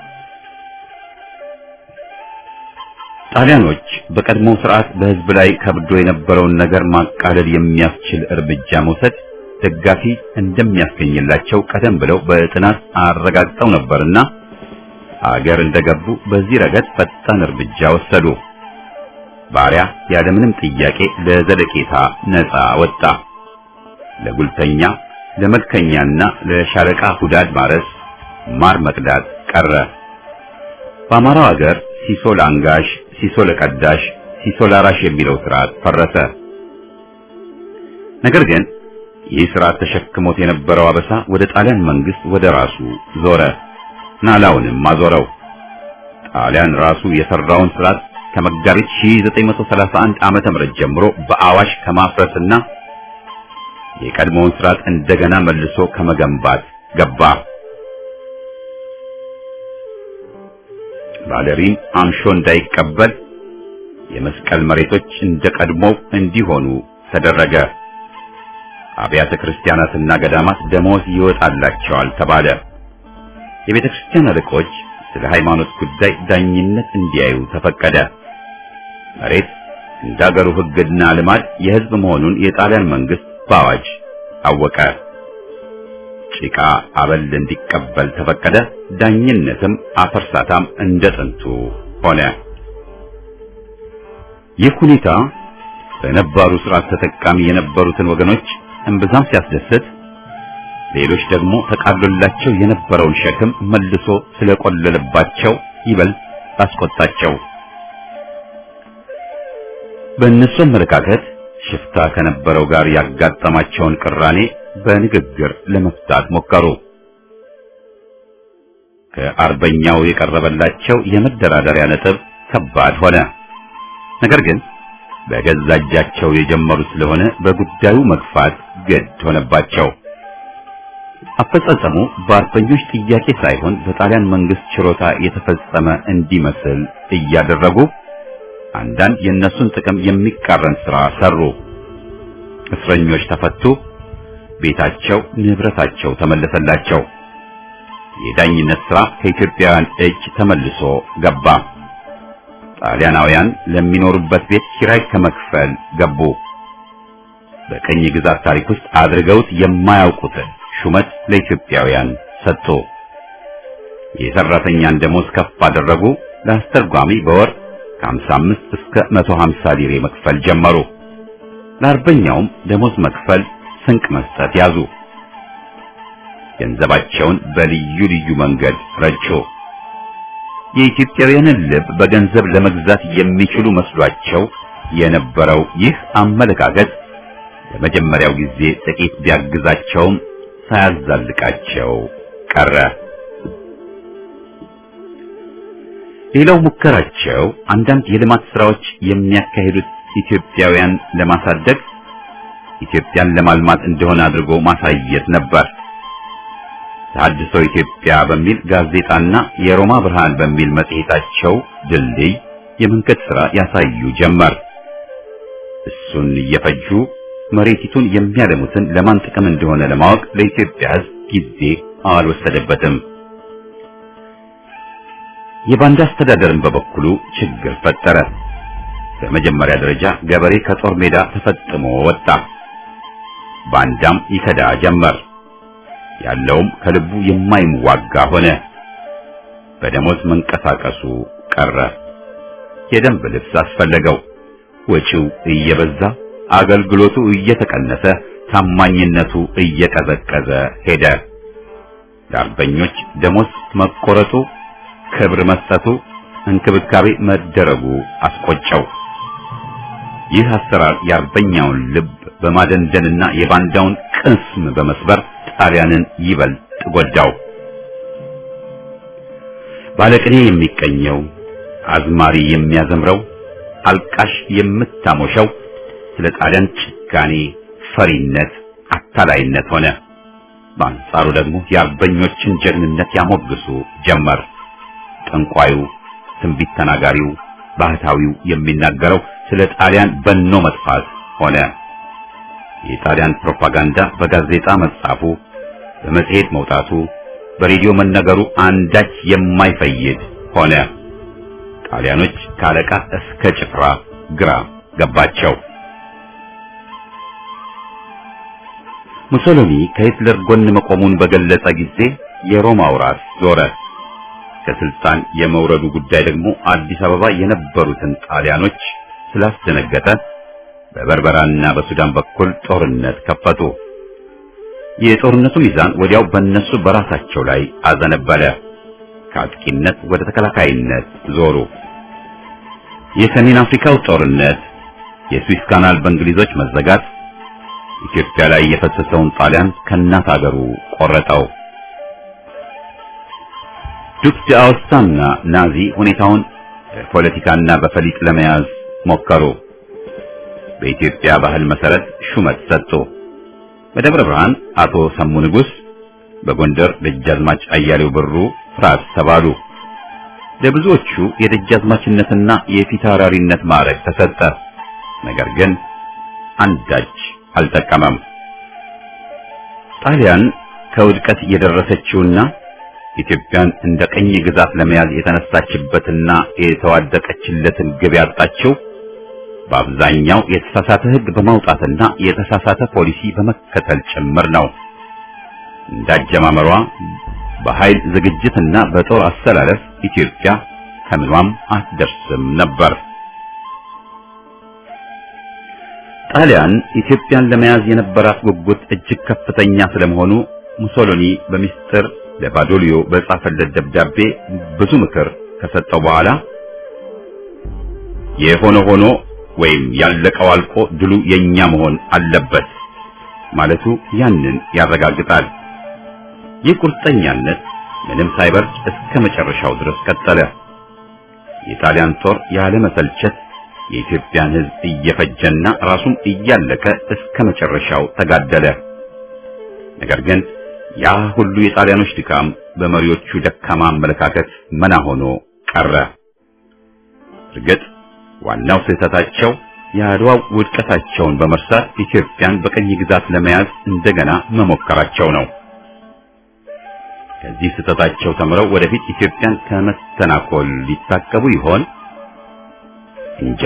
ጣሊያኖች በቀድሞው ስርዓት በሕዝብ ላይ ከብዶ የነበረውን ነገር ማቃለል የሚያስችል እርምጃ መውሰድ ደጋፊ እንደሚያስገኝላቸው ቀደም ብለው በጥናት አረጋግጠው ነበርና አገር እንደገቡ በዚህ ረገድ ፈጣን እርምጃ ወሰዱ። ባሪያ ያለምንም ጥያቄ ለዘለቄታ ነፃ ወጣ። ለጉልተኛ፣ ለመልከኛና ለሻለቃ ሁዳድ ማረስ፣ ማር መቅዳት ቀረ። በአማራው አገር ሲሶ ለአንጋሽ፣ ሲሶ ለቀዳሽ፣ ሲሶ ላራሽ የሚለው ስርዓት ፈረሰ። ነገር ግን ይህ ስርዓት ተሸክሞት የነበረው አበሳ ወደ ጣሊያን መንግስት ወደ ራሱ ዞረ። ናላውንም አዞረው። ጣሊያን ራሱ የሰራውን ስርዓት ከመጋቢት 1931 ዓመተ ምህረት ጀምሮ በአዋሽ ከማፍረስና የቀድሞውን ስርዓት እንደገና መልሶ ከመገንባት ገባ። ባለሪም አምሾ እንዳይቀበል የመስቀል መሬቶች እንደ ቀድሞው እንዲሆኑ ተደረገ። አብያተ ክርስቲያናትና ገዳማት ደሞዝ ይወጣላቸዋል ተባለ። የቤተ ክርስቲያን አለቆች ስለ ሃይማኖት ጉዳይ ዳኝነት እንዲያዩ ተፈቀደ። መሬት እንደ አገሩ ሕግና ልማድ የሕዝብ መሆኑን የጣሊያን መንግስት በአዋጅ አወቀ። ጭቃ አበል እንዲቀበል ተፈቀደ። ዳኝነትም አፈርሳታም እንደ ጥንቱ ሆነ። ይህ ሁኔታ በነባሩ ስርዓት ተጠቃሚ የነበሩትን ወገኖች እምብዛም ሲያስደስት ሌሎች ደግሞ ተቃሎላቸው የነበረውን ሸክም መልሶ ስለቆለለባቸው ይበልጥ አስቆጣቸው። በእነሱ አመለካከት ሽፍታ ከነበረው ጋር ያጋጠማቸውን ቅራኔ በንግግር ለመፍታት ሞከሩ። ከአርበኛው የቀረበላቸው የመደራደሪያ ነጥብ ከባድ ሆነ። ነገር ግን በገዛ እጃቸው የጀመሩ ስለሆነ በጉዳዩ መግፋት ግድ ሆነባቸው። አፈጻጸሙ በአርበኞች ጥያቄ ሳይሆን በጣሊያን መንግስት ችሮታ የተፈጸመ እንዲመስል እያደረጉ አንዳንድ የእነሱን ጥቅም የሚቃረን ስራ ሰሩ። እስረኞች ተፈቱ። ቤታቸው፣ ንብረታቸው ተመለሰላቸው። የዳኝነት ሥራ ከኢትዮጵያውያን እጅ ተመልሶ ገባ። ጣሊያናውያን ለሚኖሩበት ቤት ኪራይ ከመክፈል ገቡ። በቅኝ ግዛት ታሪክ ውስጥ አድርገውት የማያውቁትን ሹመት ለኢትዮጵያውያን ሰጥቶ የሰራተኛን ደሞዝ ከፍ አደረጉ። ለአስተርጓሚ በወር ከ55 እስከ 150 ሊሬ መክፈል ጀመሩ። ለአርበኛውም ደሞዝ መክፈል፣ ስንቅ መስጠት ያዙ። ገንዘባቸውን በልዩ ልዩ መንገድ ረጩ። የኢትዮጵያውያንን ልብ በገንዘብ ለመግዛት የሚችሉ መስሏቸው የነበረው ይህ አመለካከት ለመጀመሪያው ጊዜ ጥቂት ቢያግዛቸውም ሳያዛልቃቸው ቀረ። ሌላው ሙከራቸው አንዳንድ የልማት ስራዎች የሚያካሂዱት ኢትዮጵያውያን ለማሳደግ ኢትዮጵያን ለማልማት እንደሆነ አድርጎ ማሳየት ነበር። ተሐድሶ ኢትዮጵያ በሚል ጋዜጣና የሮማ ብርሃን በሚል መጽሔታቸው ድልድይ የመንገድ ሥራ ያሳዩ ጀመር። እሱን እየፈጁ መሬቲቱን የሚያለሙትን ለማን ጥቅም እንደሆነ ለማወቅ ለኢትዮጵያ ሕዝብ ጊዜ አልወሰደበትም። የባንዳ አስተዳደርን በበኩሉ ችግር ፈጠረ። በመጀመሪያ ደረጃ ገበሬ ከጦር ሜዳ ተፈጥሞ ወጣ። ባንዳም ይከዳ ጀመር። ያለውም ከልቡ የማይዋጋ ሆነ። በደሞዝ መንቀሳቀሱ ቀረ። የደንብ ልብስ አስፈለገው። ወጪው እየበዛ አገልግሎቱ እየተቀነሰ ታማኝነቱ እየቀዘቀዘ ሄደ። ለአርበኞች ደሞዝ መቆረጡ፣ ክብር መስጠቱ፣ እንክብካቤ መደረጉ አስቆጨው። ይህ አሰራር የአርበኛውን ልብ በማደንደንና የባንዳውን ቅስም በመስበር ጣሊያንን ይበልጥ ጎዳው። ባለቅኔ የሚቀኘው፣ አዝማሪ የሚያዘምረው፣ አልቃሽ የምታሞሸው ስለ ጣሊያን ጭካኔ፣ ፈሪነት፣ አታላይነት ሆነ። በአንጻሩ ደግሞ የአርበኞችን ጀግንነት ያሞግሱ ጀመር። ጠንቋዩ፣ ትንቢት ተናጋሪው፣ ባህታዊው የሚናገረው ስለ ጣሊያን በኖ መጥፋት ሆነ። የጣሊያን ፕሮፓጋንዳ በጋዜጣ መጻፉ፣ በመጽሔት መውጣቱ፣ በሬዲዮ መነገሩ አንዳች የማይፈይድ ሆነ። ጣሊያኖች ከአለቃ እስከ ጭፍራ ግራ ገባቸው። ሙሶሎኒ ከሂትለር ጎን መቆሙን በገለጸ ጊዜ የሮማው ራስ ዞረ። ከስልጣን የመውረዱ ጉዳይ ደግሞ አዲስ አበባ የነበሩትን ጣሊያኖች ስላስደነገጠ በበርበራና በሱዳን በኩል ጦርነት ከፈቱ። የጦርነቱ ሚዛን ወዲያው በእነሱ በራሳቸው ላይ አዘነበለ። ከአጥቂነት ወደ ተከላካይነት ዞሩ። የሰሜን አፍሪካው ጦርነት፣ የስዊስ ካናል በእንግሊዞች መዘጋት ኢትዮጵያ ላይ የፈሰሰውን ጣሊያን ከእናት አገሩ ቆረጠው። ዱክ ዳኦስታና ናዚ ሁኔታውን በፖለቲካና በፈሊጥ ለመያዝ ሞከሩ። በኢትዮጵያ ባህል መሰረት ሹመት ሰጡ። በደብረ ብርሃን አቶ ሰሙ ንጉሥ፣ በጎንደር ደጃዝማች አያሌው ብሩ ፍራስ ተባሉ። ለብዙዎቹ የደጃዝማችነትና የፊታውራሪነት ማዕረግ ተሰጠ። ነገር ግን አንዳች አልጠቀመም። ጣሊያን ከውድቀት የደረሰችውና ኢትዮጵያን እንደ ቀኝ ግዛት ለመያዝ የተነሳችበትና የተዋደቀችለትን ግብ ያጣችው በአብዛኛው የተሳሳተ ሕግ በማውጣትና የተሳሳተ ፖሊሲ በመከተል ጭምር ነው። እንዳጀማመሯ በኃይል ዝግጅትና በጦር አሰላለፍ ኢትዮጵያ ከምኗም አትደርስም ነበር። ጣሊያን ኢትዮጵያን ለመያዝ የነበራት ጉጉት እጅግ ከፍተኛ ስለመሆኑ ሙሶሎኒ በሚስጥር ለባዶሊዮ በጻፈለት ደብዳቤ ብዙ ምክር ከሰጠው በኋላ የሆነ ሆኖ ወይም ያለቀው አልቆ ድሉ የኛ መሆን አለበት ማለቱ ያንን ያረጋግጣል። ይህ ቁርጠኛነት ምንም ሳይበርድ እስከ መጨረሻው ድረስ ቀጠለ። የጣሊያን ጦር ያለ መሰልቸት የኢትዮጵያን ሕዝብ እየፈጀና ራሱም እያለቀ እስከ መጨረሻው ተጋደለ። ነገር ግን ያ ሁሉ የጣሊያኖች ድካም በመሪዎቹ ደካማ አመለካከት መና ሆኖ ቀረ። እርግጥ ዋናው ስህተታቸው የአድዋው ውድቀታቸውን በመርሳት ኢትዮጵያን በቀኝ ግዛት ለመያዝ እንደገና መሞከራቸው ነው። ከዚህ ስህተታቸው ተምረው ወደፊት ኢትዮጵያን ከመስተናኮል ሊታቀቡ ይሆን? እንጃ።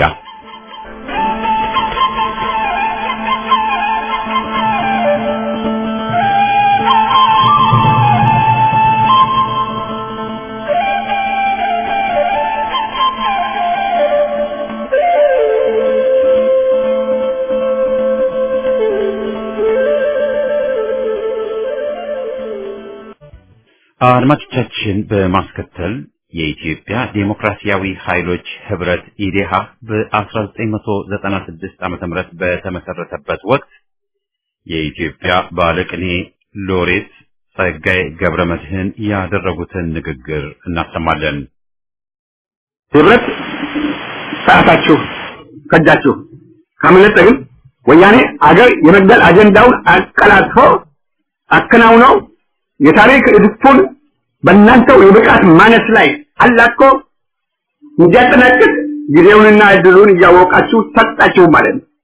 አድማጮቻችን በማስከተል የኢትዮጵያ ዴሞክራሲያዊ ኃይሎች ህብረት ኢዴሃ በ1996 ዓ.ም በተመሰረተበት ወቅት የኢትዮጵያ ባለቅኔ ሎሬት ጸጋዬ ገብረ መድህን ያደረጉትን ንግግር እናሰማለን። ህብረት ሰዓታችሁ ከጃችሁ ካመለጠ ግን ወያኔ አገር የመግደል አጀንዳውን አቀላጥፎ አከናውነው የታሪክ እድፉን በእናንተው የብቃት ማነስ ላይ አላቆ እንዲያጠናቅቅ ጊዜውንና እድሉን እያወቃችሁ ሰጣችሁ ማለት ነው።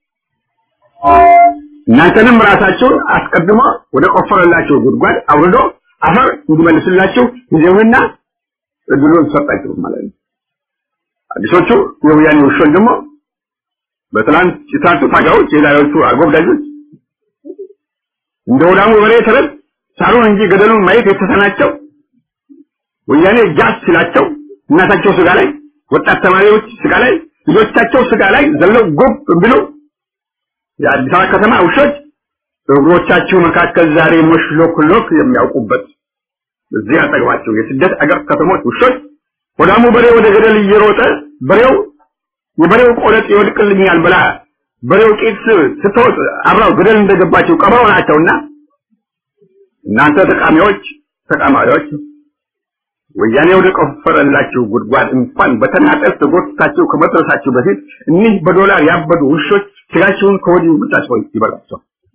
እናንተንም ራሳችሁን አስቀድሞ ወደ ቆፈረላችሁ ጉድጓድ አውርዶ አፈር እንዲመልስላችሁ ጊዜውንና እድሉን ሰጣችሁ ማለት ነው። አዲሶቹ የወያኔ ውሾች ደግሞ በትናንት የትናንቱ ታጋዮች የዛሬዎቹ አጎብዳጆች እንደ ወዳሙ በሬ ተረት ሳሩን እንጂ ገደሉን ማየት የተሳናቸው ወያኔ ጃስ ሲላቸው እናታቸው ስጋ ላይ ወጣት ተማሪዎች ስጋ ላይ ልጆቻቸው ስጋ ላይ ዘለው ጎብ ብሎ የአዲስ አበባ ከተማ ውሾች በእግሮቻችሁ መካከል ዛሬ ሞሽሎክሎክ የሚያውቁበት እዚህ አጠገባቸው የስደት አገር ከተሞች ውሾች ወዳሙ በሬ ወደ ገደል እየሮጠ በሬው የበሬው ቆለጥ ይወድቅልኛል ብላ በሬው ቂጥ ስትወጥ አብራው ገደል እንደገባቸው ቀበሮ ናቸውና እናንተ ተቃሚዎች ተቃማሪዎች ወያኔ ወደ ቆፈረላችሁ ጉድጓድ እንኳን በተናጠል ተጎትታችሁ ከመድረሳችሁ በፊት እኒህ በዶላር ያበዱ ውሾች ስጋችሁን ከወዲሁ ብቻቸው ይበላቸው።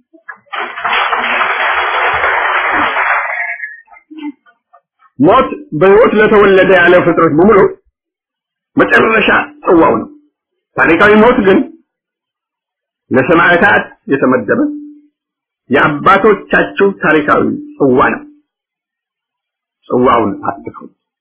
ሞት በሕይወት ለተወለደ ያለ ፍጥረት በሙሉ መጨረሻ ጽዋው ነው። ታሪካዊ ሞት ግን ለሰማዕታት የተመደበ የአባቶቻችሁ ታሪካዊ ጽዋ ነው። ጽዋውን አትፍሩ።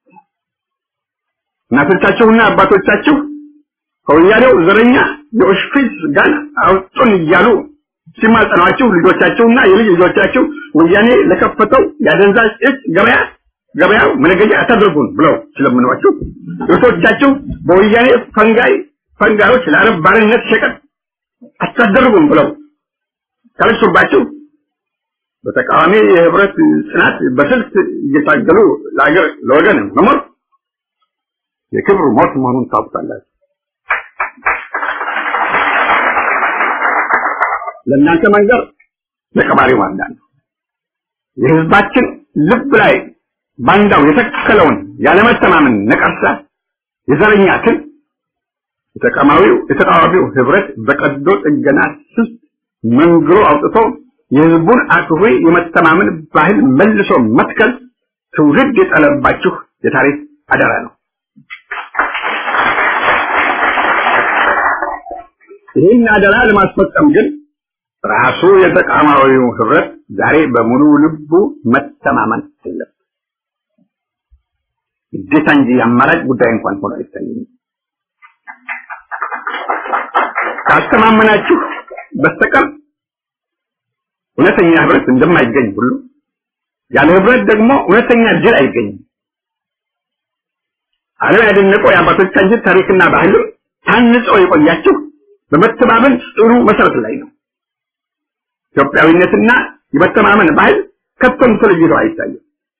እናቶቻችሁና አባቶቻችሁ ከወያኔው ዘረኛ የኦሽፒስ ጋን አውጡን እያሉ ሲማጸኗችሁ ልጆቻችሁና የልጅ ልጆቻችሁ ወያኔ ለከፈተው የአደንዛዥ እጽ ገበያ ገበያው መነገጃ አታደርጉን ብለው ሲለምኗችሁ እህቶቻችሁ በወያኔ ፈንጋይ ፈንጋዮች ለአረብ ባርነት ሸቀጥ አታደርጉን ብለው ካለሱባችሁ በተቃዋሚ የህብረት ጽናት በስልት እየታገሉ ለአገር ለወገን መሞት የክብር ሞት መሆኑን ታውቃላችሁ። ለእናንተ መንገር ለቀባሪው ማንዳ ነው። የህዝባችን ልብ ላይ ባንዳው የተከለውን ያለመተማመን ነቀርሳ የዘረኛ ትል የተቃዋሚው የተቃዋሚው ህብረት በቀዶ ጥገና ስስ መንግሮ አውጥቶ የህዝቡን አክብሮ የመተማመን ባህል መልሶ መትከል ትውልድ የጠለባችሁ የታሪክ አደራ ነው። ይህን አደራ ለማስፈጸም ግን ራሱ የተቃዋሚው ህብረት ዛሬ በሙሉ ልቡ መተማመን አለበት። ግዴታ እንጂ አማራጭ ጉዳይ እንኳን ሆኖ አይታየኝም። ካስተማመናችሁ በስተቀር እውነተኛ ህብረት እንደማይገኝ ሁሉ ያለ ህብረት ደግሞ እውነተኛ ድል አይገኝም። ዓለም ያደነቀው የአባቶቻችን ታሪክና ባህልም ታንጾ የቆያችሁ በመተማመን ጽኑ መሰረት ላይ ነው። ኢትዮጵያዊነትና የመተማመን ባህል ከቶም ተለይቶ አይታይም።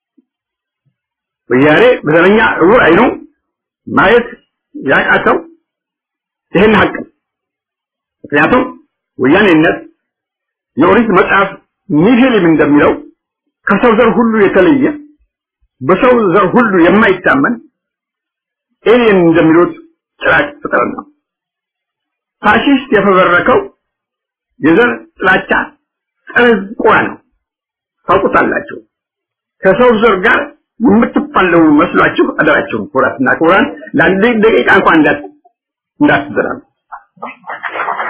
ወያኔ በዘረኛ እውር አይኑ ማየት ያቃተው ይህን ሀቅ ምክንያቱም ወያኔነት የኦሪት መጽሐፍ ኒሂሊም እንደሚለው ከሰው ዘር ሁሉ የተለየ በሰው ዘር ሁሉ የማይታመን ኤሊየን እንደሚሉት ጭራቅ ፍጥረት ነው። ፋሺስት የፈበረከው የዘር ጥላቻ ጸረ ቆራ ነው። ታውቁታላችሁ። ከሰው ዘር ጋር የምትፋለሙ መስሏችሁ አደራችሁን ኩራትና ኩራን ለአንድ ደቂቃ እንኳን እንዳት እንዳትዘራሉ።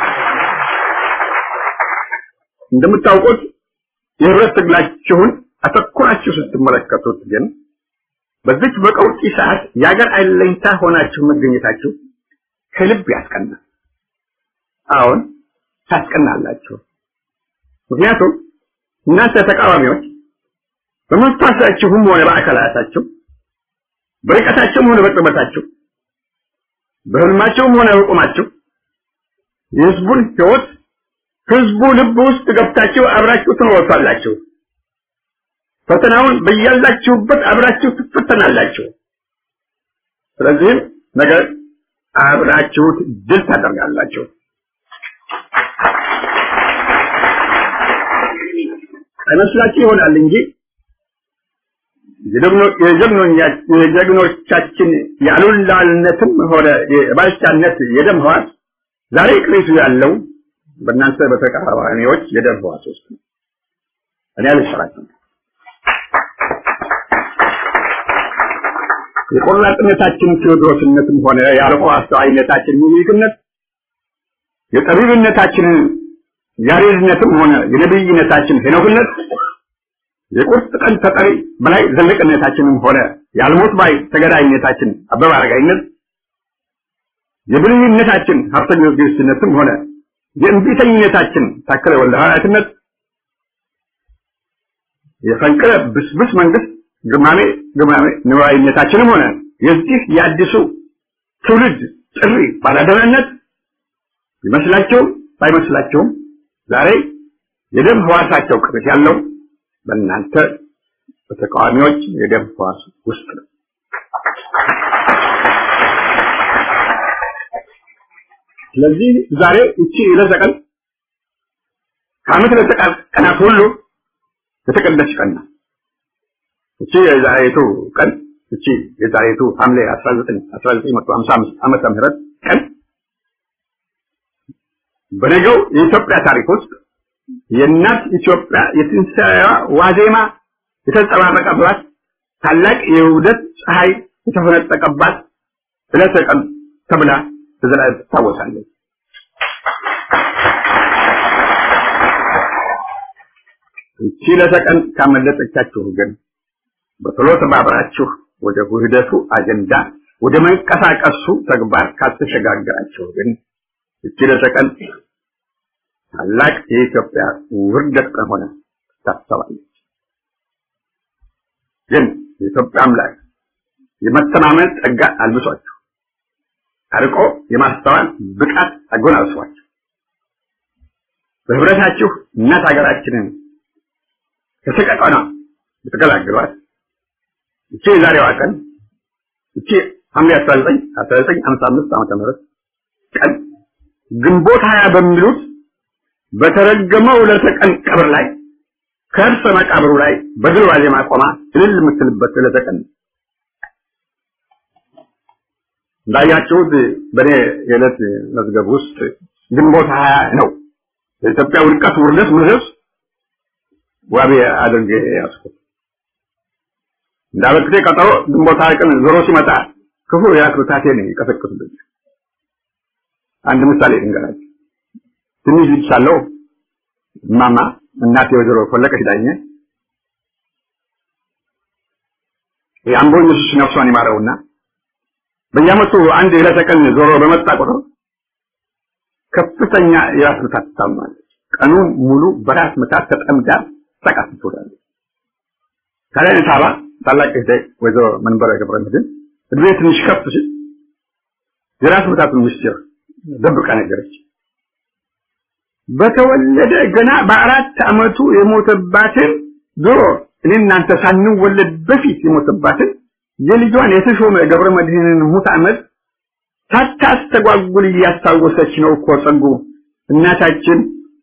እንደምታውቁት የህብረት ትግላችሁን አተኩራችሁ ስትመለከቱት ግን በዚች በቀውጢ ሰዓት የአገር አለኝታ ሆናችሁ መገኘታችሁ ከልብ ያስቀናል። አሁን ታስቀናላችሁ። ምክንያቱም እናንተ ተቃዋሚዎች በመንፈሳችሁም ሆነ በአካላታችሁ በርቀታችሁም ሆነ በቅርበታችሁ በህልማችሁም ሆነ በቁማችሁ የህዝቡን ህይወት ህዝቡ ልብ ውስጥ ገብታችሁ አብራችሁ ትኖሩታላችሁ። ፈተናውን በያላችሁበት አብራችሁ ትፈተናላችሁ። ስለዚህም ነገር አብራችሁት ድል ታደርጋላችሁ። አይመስላችሁ ይሆናል እንጂ የጀግኖቻችን የአሉላልነትም ሆነ የባልቻነት የደም ህዋስ ዛሬ ቅሪቱ ያለው በእናንተ በተቃዋሚዎች የደም ህዋስ ውስጥ ነው። እኔ አልሰራችም። የቆራጥነታችን ቴዎድሮስነትም ሆነ የአርቆ አስተዋይነታችን ሚኒልክነት የጠቢብነታችን ያሬድነትም ሆነ የነብይነታችን ሄኖክነት የቁርጥ ቀን ተጠሪ በላይ ዘለቅነታችንም ሆነ የአልሞት ባይ ተገዳይነታችን አበበ አረጋይነት የብልህነታችን ሀብተ ጊዮርጊስነትም ሆነ የእንቢተኝነታችን ታከለ ወልደ ሐዋርያትነት የፈንቅለ ብስብስ መንግስት ግማሜ ግማሜ ንዋይነታችንም ሆነ የዚህ የአዲሱ ትውልድ ጥሪ ባላደራነት ይመስላቸውም ባይመስላቸውም ዛሬ የደም ህዋሳቸው ቅርት ያለው በእናንተ በተቃዋሚዎች የደም ህዋስ ውስጥ ነው። ስለዚህ ዛሬ እቺ ዕለተ ቀን ከዓመት ዕለተ ቀናት ሁሉ የተቀደሰች ቀን ናት። እቺ የዛሬቱ ቀን እቺ የዛሬቱ ሐምሌ 19 1955 ዓመተ ምህረት ቀን በነገው የኢትዮጵያ ታሪክ ውስጥ የእናት ኢትዮጵያ የትንሣኤዋ ዋዜማ የተንጸባረቀባት ታላቅ የውደት ፀሐይ የተፈነጠቀባት ዕለተ ቀን ተብላ ተዘላለም ትታወሳለች። ይቺ ዕለተ ቀን ካመለጠቻችሁ ግን በቶሎ ተባብራችሁ ወደ ውህደቱ አጀንዳ ወደ መንቀሳቀሱ ተግባር ካልተሸጋገራችሁ ግን ይቺ ዕለተ ቀን ታላቅ የኢትዮጵያ ውርደት ቀን ሆነ ታሰባለች። ግን የኢትዮጵያ አምላክ የመተማመን ጸጋ አልብሷችሁ አርቆ የማስተዋል ብቃት አጎናጽፏችሁ በህብረታችሁ እናት ሀገራችንን ከሰቀቀና ብትገላግሏት እቺ የዛሬዋ ቀን እቺ ሐምሌ 19 1955 ዓመተ ምህረት ቀን ግንቦት ሀያ በሚሉት በተረገመው ዕለተ ቀን ቀብር ላይ ከእርሰ መቃብሩ ላይ በድል ዋዜማ ቆማ እልል የምትልበት ዕለተ ቀን እንዳያችሁት በእኔ የዕለት መዝገብ ውስጥ ግንቦት ሀያ ነው የኢትዮጵያ ውድቀት ውርደት ምድረስ ዋቢ አድርጌ ያዝኩት። እንዳበክቴ ቀጠሮ ግንቦት ሀያ ቀን ዞሮ ሲመጣ ክፉ የአክብታቴን ይቀሰቅሱብኝ። አንድ ምሳሌ ልንገራችሁ። ትንሽ ልጅ ሳለሁ እማማ እናቴ ወይዘሮ ፈለቀች ዳኘ የአምቦ ኢየሱስ ነፍሷን ይማረውና በየዓመቱ አንድ ዕለተ ቀን ዞሮ በመጣ ቁጥር ከፍተኛ የራስ ምታት ትታመማለች። ቀኑን ሙሉ በራስ ምታት ተጠምዳ ሰቃት ትውላለች። ታዲያ ሳባ ታላቅ እህቴ ወይዘሮ መንበረ ገብረ መድኅን እድሜ ትንሽ ከፍ ሲል የራስ ምታቱን ምስጢር ደብቃ ነገረች። በተወለደ ገና በአራት ዓመቱ የሞተባትን ድሮ እኔ እናንተ ሳንወለድ በፊት የሞተባትን የልጇን የተሾመ ገብረ መድኅንን ሙት ዓመት ሳታስተጓጉል እያስታወሰች ነው እኮ ጸጉ እናታችን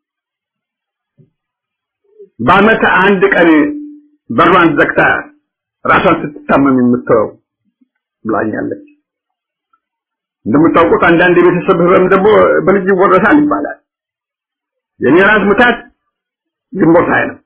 በዓመት አንድ ቀን በሯን ዘግታ ራሷን ስትታመም የምትተወው ብላኛለች። እንደምታውቁት አንዳንድ የቤተሰብ ህመም ደግሞ በልጅ ይወረሳል ይባላል። የኔ ራስ ምታት ግንቦት ሃያ ነው።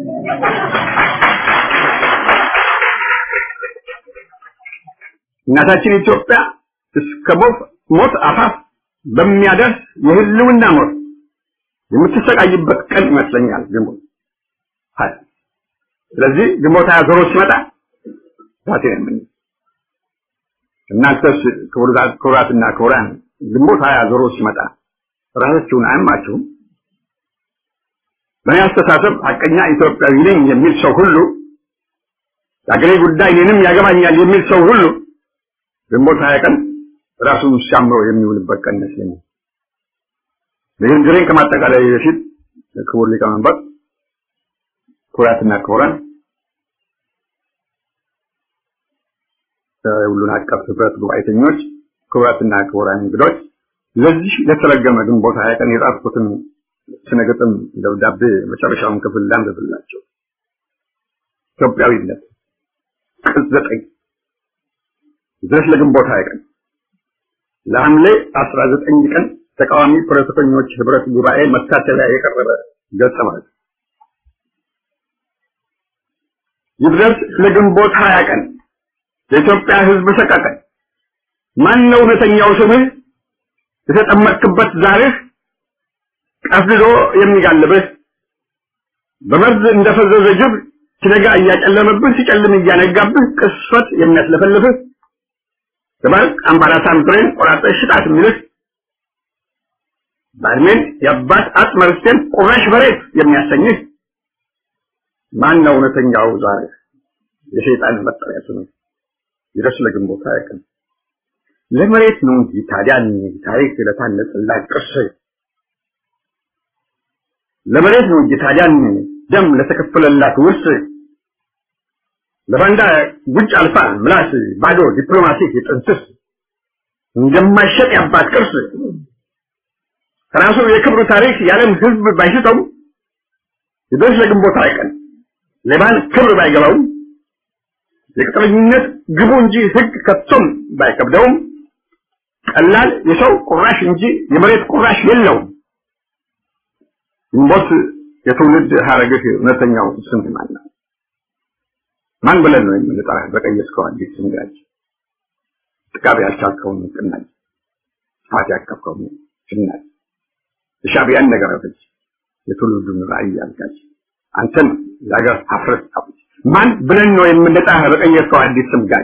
እናታችን ኢትዮጵያ እስከ ሞት አፋፍ በሚያደርስ የህልውና ሞት የምትሰቃይበት ቀን ይመስለኛል ግንቦት ሀያ ስለዚህ ግንቦት ሀያ ዞሮ ሲመጣ ዛቴ ነው እናንተስ ክቡራትና ክቡራን ግንቦት ሀያ ዞሮ ሲመጣ ራሳችሁን አያማችሁም? በእኔ አስተሳሰብ ሀቀኛ ኢትዮጵያዊ ነኝ የሚል ሰው ሁሉ የአገሬ ጉዳይ እኔንም ያገባኛል የሚል ሰው ሁሉ ግንቦት ሀያ ቀን ራሱን ሲያምሮ የሚውልበት ቀን ይመስለኛል። ንግግሬን ከማጠቃላይ በፊት ክቡር ሊቀመንበር፣ ክቡራትና ክቡራን ሁሉን አቀፍ ህብረት ጉባኤተኞች፣ ክቡራትና ክቡራን እንግዶች ለዚህ ለተረገመ ግንቦት ሀያ ቀን የጻፍኩትን ስነግጥም ደብዳቤ መጨረሻውን ክፍል ላንብብላቸው። ኢትዮጵያዊነት ቅጽ ዘጠኝ ድረስ ለግንቦት ሀያ ቀን ለሐምሌ አስራ ዘጠኝ ቀን ተቃዋሚ ፖለቲከኞች ህብረት ጉባኤ መታሰቢያ የቀረበ ገጸ ማለት ይድረስ ለግንቦት ሀያ ቀን የኢትዮጵያ ህዝብ ሰቀቀን ማን ነው እውነተኛው ስምህ የተጠመቅክበት ዛርህ ቀፍድዶ የሚጋልብህ በመርዝ እንደፈዘዘ ጅብ ሲነጋ እያጨለመብህ ሲጨልም እያነጋብህ ቅስፈት የሚያስለፈልፍህ በባርቅ አምባላሳን ብሬን ቆራጠሽ ሽጣት የሚልህ ባድሜን የአባት አጽመ ርስቴን ቁራሽ መሬት የሚያሰኝህ ማን ነው እውነተኛው ዛርህ የሸይጣን መጠሪያ ስምህ ይድረስ ለግንቦት ሀያ ቀን ለመሬት ነው እንጂ ታዲያን ታሪክ ለታነጸላት ቅርስ ለመሬት ነው እንጂ ታዲያን ደም ለተከፈለላት ውርስ ለባንዳ ጉጭ አልፋ ምላስ ባዶ ዲፕሎማሲ የጥንስስ እንደማይሸጥ ያባት ቅርስ ከራሱ የክብሩ ታሪክ የዓለም ህዝብ ባይሽጠው ይድረስ ለግንቦት ሀያ ቀን ሌባን ክብር ባይገባውም የቅጥረኝነት ግቡ እንጂ ህግ ከቶም ባይከብደውም ቀላል የሰው ቁራሽ እንጂ የመሬት ቁራሽ የለውም። ግንቦት የትውልድ ሀረግህ እውነተኛው ስም ማን ነው? ማን ብለን ነው የምንጠራህ? በቀየስከው አዲስ ስም ጋጅ ጥቃብ ያልቻልከውን ቅናጅ ጥፋት ያቀፍከውን ጭናጅ የሻዕቢያን ነገር አፍጅ የትውልዱን ራዕይ አልጋጅ አንተን የሀገር ሀፍረት አፍጅ ማን ብለን ነው የምንጠራህ? በቀየስከው አዲስ ስም ጋጅ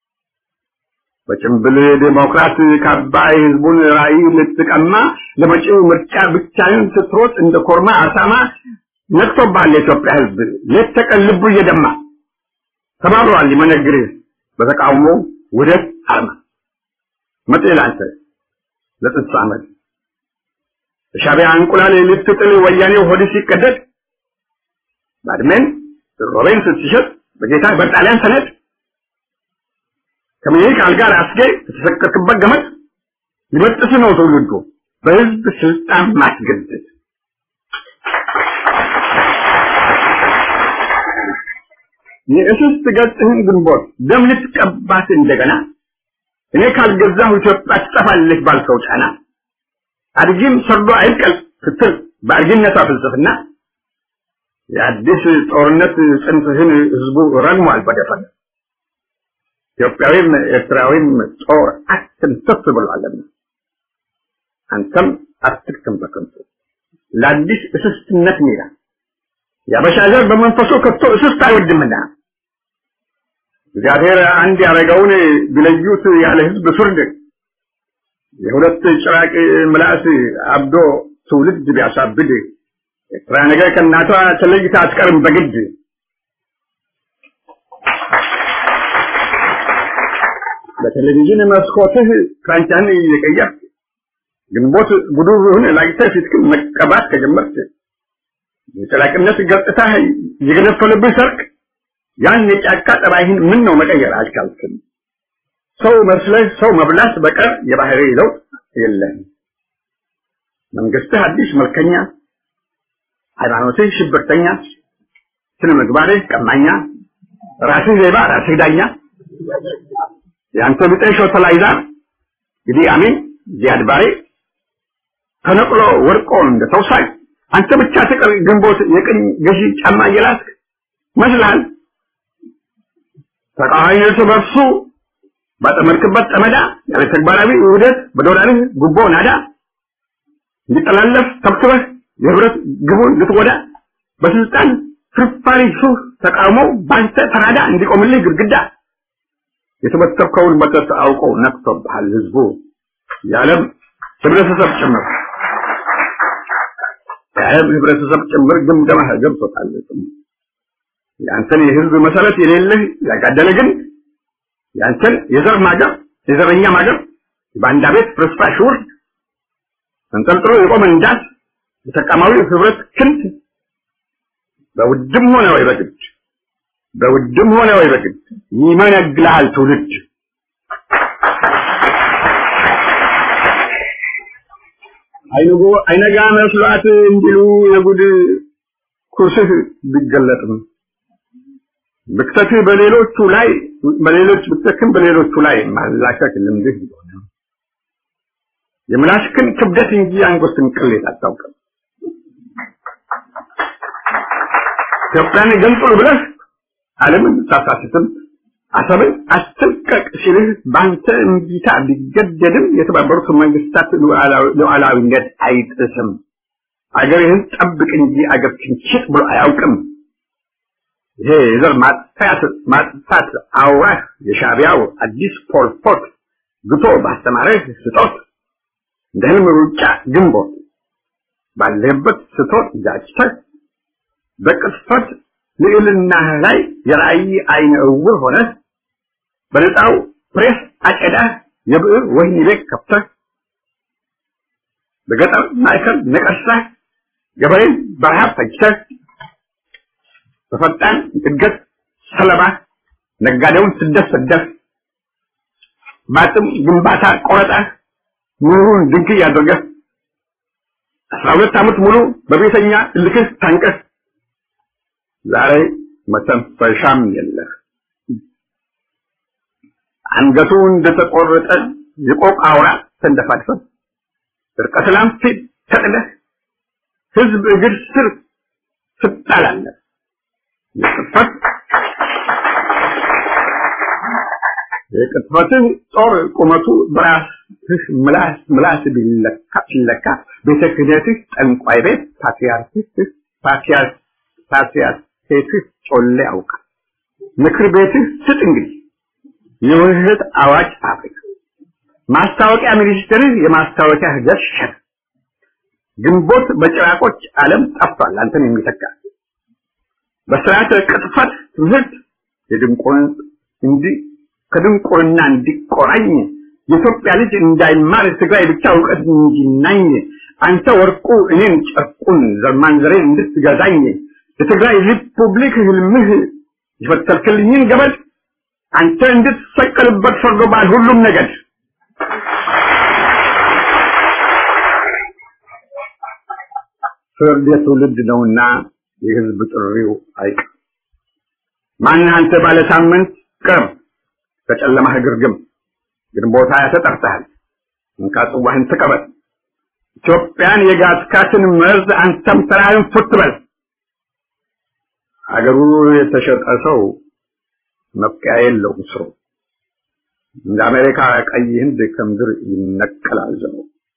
በጭምብል ዴሞክራት ካባ የህዝቡን ራዕይ ልትቀማ ለመጪው ምርጫ ብቻህን ስትሮጥ እንደ ኮርማ አሳማ ነቅቶብሃል የኢትዮጵያ ህዝብ ሌት ተቀን ልቡ እየደማ ተባብሯል ሊመነግርህ በተቃውሞ ውደት አርማ መጤ ላንተ ለጥንት ዓመት የሻዕቢያ እንቁላል ልትጥል ወያኔው ሆድ ሲቀደድ ባድሜን ሮቤን ስትሸጥ በጌታ በጣሊያን ሰነድ ከምኒልክ አልጋ ራስጌ የተሰቀልክበት ገመድ ሊበጥስ ነው ትውልዱ በህዝብ ስልጣን ማስገደድ። የእስስት ገጽህን ግንቦት ደም ልትቀባት እንደገና እኔ ካልገዛሁ ኢትዮጵያ ትጠፋለች ባልከው ጫና አድጊም ሰርዶ አይብቀል ስትል በአድጊነቷ ፍልስፍና የአዲስ ጦርነት ጽንፍህን ህዝቡ ረግሟል በደፈነ ኢትዮጵያዊም ኤርትራዊም ጦር አትንተፍ ብሏልና አንተም አትክተም በከንቱ ለአዲስ እስስትነት ሜዳ የአበሻ ዘር በመንፈሱ ከቶ እስስት አይወድምና እግዚአብሔር አንድ ያደረገውን ቢለዩት ያለ ህዝብ ፍርድ የሁለት ጭራቅ ምላስ አብዶ ትውልድ ቢያሳብድ ኤርትራ ነገር ከእናቷ ተለይታ አትቀርም በግድ በቴሌቪዥን መስኮትህ ክራንቻን እየቀየርክ ግንቦት ጉዱሩህን ላይተህ ፊትክን መቀባት ከጀመርክ የጨላቅነት ገጽታ የገነፈለብህ ሰርቅ ያን የጫካ ጠባይህን ምን ነው መቀየር አልቻልክም? ሰው መስለህ ሰው መብላት በቀር የባህሪ ለውጥ የለህም። መንግስትህ አዲስ መልከኛ፣ ሃይማኖትህ ሽብርተኛ፣ ስነ ምግባርህ ቀማኛ፣ ራስህ ሌባ፣ ራስህ ዳኛ፣ የአንተ ብጤ ሾተላይዛ እንግዲህ አሜን ዚያድ ባሬ ተነቅሎ ወርቆ እንደ ተውሳይ አንተ ብቻ ትቀር ግንቦት የቅኝ ገዢ ጫማ እየላስክ መስልሃል። ተቃዋሚዎች በርሱ ባጠመድክበት ጠመዳ ያለ ተግባራዊ ውህደት በዶላርህ ጉቦ ናዳ እንዲጠላለፍ ተብትበህ የህብረት ግቡን ልትጎዳ በስልጣን ፍርፋሪ ሱፍ ተቃውሞው ባንተ ተራዳ እንዲቆምልህ ግድግዳ የተበተብከውን መጠጥ አውቆ ነቅቶብሃል ህዝቡ የዓለም ህብረተሰብ ጭምር የዓለም ህብረተሰብ ጭምር ግምገማህ ገብቶታል። ያንተን የህዝብ መሰረት የሌለህ ያጋደለ ግን ያንተን የዘር ማገር የዘረኛ ማገር በአንዳ ቤት ፍርስራሽ ውርድ ተንጠልጥሎ የቆመ እንዳት የተቃማዊ ህብረት ክንድ በውድም ሆነ ወይ በግድ በውድም ሆነ ወይ በግድ ይመነግልሃል ትውልድ። አይንጎ አይነጋ መስሏት እንዲሉ የጉድ ኩርስህ ቢገለጥም ብክተትህ በሌሎቹ ላይ በሌሎች ብክተትህም በሌሎቹ ላይ ማላከክ ልምድህ ቢሆን የምላስክን ክብደት እንጂ አንጎስትን ቅሌት አታውቅም። ኢትዮጵያን ገንጥሉ ብለህ ዓለምን ሳሳስትም አሰብን አስተልቀቅ ሲልህ በአንተ እምቢታ ቢገደድም የተባበሩት መንግስታት ሉዓላዊነት አይጥስም። አገርህን ጠብቅ እንጂ አገር ክንችት ብሎ አያውቅም። ይሄ የዘር ማጥፋት ማጥፋት አውራህ የሻዕቢያው አዲስ ፖልፖት ግቶ ባስተማረህ ስጦት እንደ ህልም ሩጫ ግንቦት ባለህበት ስቶት ጃጭተህ በቅጥፈት ልዕልናህ ላይ የራእይ አይነ እውር ሆነህ በነፃው ፕሬስ አጨዳህ የብዕር ወህኒ ቤት ከፍተህ በገጠር ማዕከል ነቀሳህ ገበሬን በረሃብ ፈጅተህ በፈጣን እድገት ሰለባ ነጋዴውን ስደት ሰደህ በአጥም ግንባታ ቆረጠህ ኑሩን ድንክይ አድርገህ አስራ ሁለት ዓመት ሙሉ በቤተኛ እልክህ ታንቀህ ዛሬ መተንፈሻም የለህ። አንገቱ እንደተቆረጠ የቆቅ አውራ ተንደፋድፈህ እርቀ ሰላም ፊት ተጥለህ ህዝብ እግር ስር ትጣላለህ። የቅጥፈት የቅጥፈትህ ጦር ቁመቱ በራስህ ምላስ ምላስ ቢለካ ሲለካ ቤተ ክህነትህ ጠንቋይ ቤት ፓትርያርክህ ፓትርያርክ ፓትርያርክህ ጮሌ ያውቃል። ምክር ቤትህ ስጥ እንግዲህ የውህደት አዋጅ አፍሪካ ማስታወቂያ ሚኒስትርህ የማስታወቂያ ህገት ሸር ግንቦት በጭራቆች ዓለም ጠፍቷል አንተን የሚተካ በስርዓተ ቅጥፈት ትምህርት የድንቁርን እንዲ ከድንቁርና እንዲቆራኝ የኢትዮጵያ ልጅ እንዳይማር ትግራይ ብቻ እውቀት እንዲናኝ አንተ ወርቁ እኔን ጨርቁን ዘርማንዘሬን እንድትገዛኝ የትግራይ ሪፑብሊክ ህልምህ የፈተልክልኝን ገበል አንተ እንድትሰቀልበት ፈርዶብሃል ሁሉም ነገድ ፍርድ የትውልድ ነውና የህዝብ ጥሪው አይቀር ማን አንተ ባለ ሳምንት ቅርብ ከጨለማህ ግርግም ግንቦት ሃያ ተጠርተሃል እንካ ጽዋህን ተቀበል ኢትዮጵያን የጋትካትን መርዝ አንተም ተራህን ፉት በል አገሩ የተሸጠ ሰው መብቂያ የለውም ስሩ እንደ አሜሪካ ቀይ ህንድ ከምድር ይነቀላል ዘሩ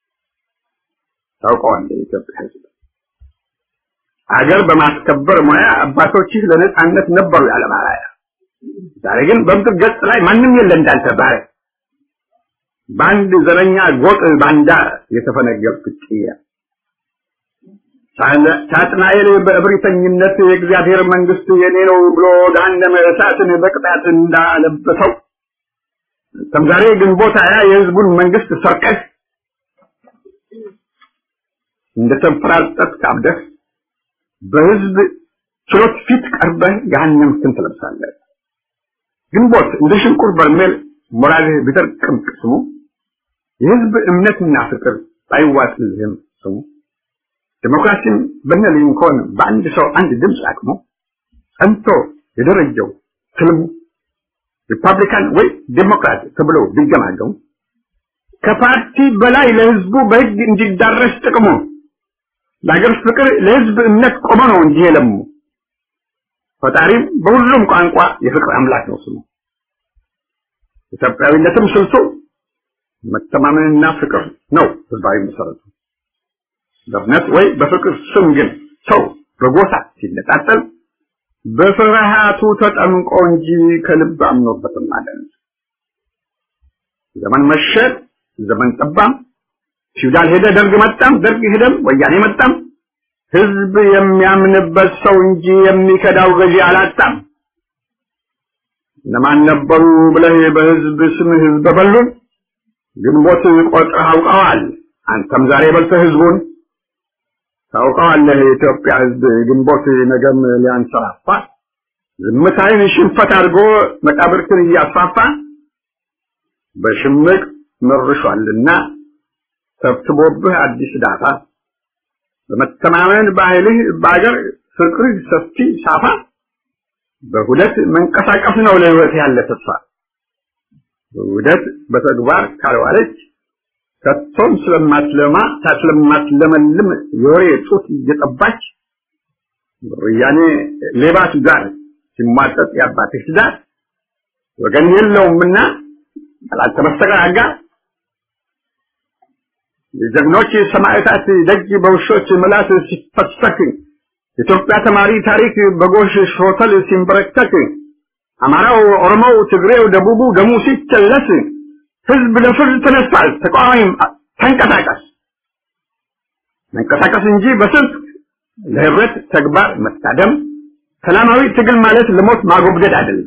ታውቀዋለህ የኢትዮጵያ ህዝብ አገር በማስከበር ሙያ አባቶችህ ለነጻነት ነበሩ ያለ ማራያ ዛሬ ግን በምድር ገጽ ላይ ማንም የለ እንዳንተ ባሪያ በአንድ ዘረኛ ጎጥ ባንዳ የተፈነገልክ ጥያ ሳጥናኤል በእብሪተኝነት የእግዚአብሔር መንግስት የኔ ነው ብሎ ገሃነመ እሳትን በቅጣት እንዳለበሰው ከም ዛሬ ግንቦት ሃያ የህዝቡን መንግስት ሰርቀህ እንደተንፈራጠጥክ አብደህ በህዝብ ችሎት ፊት ቀርበህ ገሃነምህን ትለብሳለህ። ግንቦት እንደ ሽንቁር በርሜል ሞራልህ ቢደርቅም ቅስሙ የህዝብ እምነትና ፍቅር ባይዋጥልህም ስሙ ዲሞክራሲን በነ ሊንኮን በአንድ ሰው አንድ ድምፅ አቅሞ ጸንቶ የደረጀው ትልሙ ሪፐብሊካን ወይ ዴሞክራት ተብሎ ቢገማገሙ ከፓርቲ በላይ ለህዝቡ በህግ እንዲዳረስ ጥቅሙ ለሀገር ፍቅር ለህዝብ እምነት ቆመ ነው እንጂ የለሙ ፈጣሪም በሁሉም ቋንቋ የፍቅር አምላክ ነው ስሙ ኢትዮጵያዊነትም ስልቱ መተማመንና ፍቅር ነው ህዝባዊ መሰረቱ በእምነት ወይ በፍቅር ስም ግን ሰው በጎሳ ሲነጣጠል በፍርሃቱ ተጠምቆ እንጂ ከልብ አምኖበትም አይደለም። ዘመን መሸ፣ ዘመን ጠባም፣ ፊውዳል ሄደ፣ ደርግ መጣም፣ ደርግ ሄደም፣ ወያኔ መጣም፣ ህዝብ የሚያምንበት ሰው እንጂ የሚከዳው ገዢ አላጣም። እነማን ነበሩ ብለህ በህዝብ ስም ህዝብ በሉን ግንቦት ቆጥረህ አውቀዋል። አንተም ዛሬ በልተህ ህዝቡን ታውቀዋለህ። የኢትዮጵያ ህዝብ ግንቦት ነገም ሊያንሰራፋ ዝምታይን ሽንፈት አድርጎ መቃብርትን እያስፋፋ በሽምቅ መርሿልና ሰብስቦብህ አዲስ ዳታ በመተማመን ባህልህ በአገር ፍቅርህ ሰፊ ሳፋ በሁለት መንቀሳቀስ ነው ለህይወት ያለ ተስፋ በውህደት በተግባር ካልዋለች ከቶም ስለማትለማ ስለማትለመልም የወሬ ጡት እየጠባች ወያኔ ሌባት ጋር ሲሟጠጥ የአባትህ ትዳር ወገን የለውምና ያላልተመሰጋጋ የጀግኖች ሰማዕታት ደጅ በውሾች ምላስ ሲፈሰክ የኢትዮጵያ ተማሪ ታሪክ በጎሽ ሾተል ሲንበረከክ አማራው፣ ኦሮሞው፣ ትግሬው፣ ደቡቡ ደሙ ሲጨለስ ህዝብ ለፍርድ ተነስቷል። ተቃዋሚም ተንቀሳቀስ መንቀሳቀስ እንጂ በስልት ለህብረት ተግባር መታደም ሰላማዊ ትግል ማለት ለሞት ማጎብደድ አይደለም።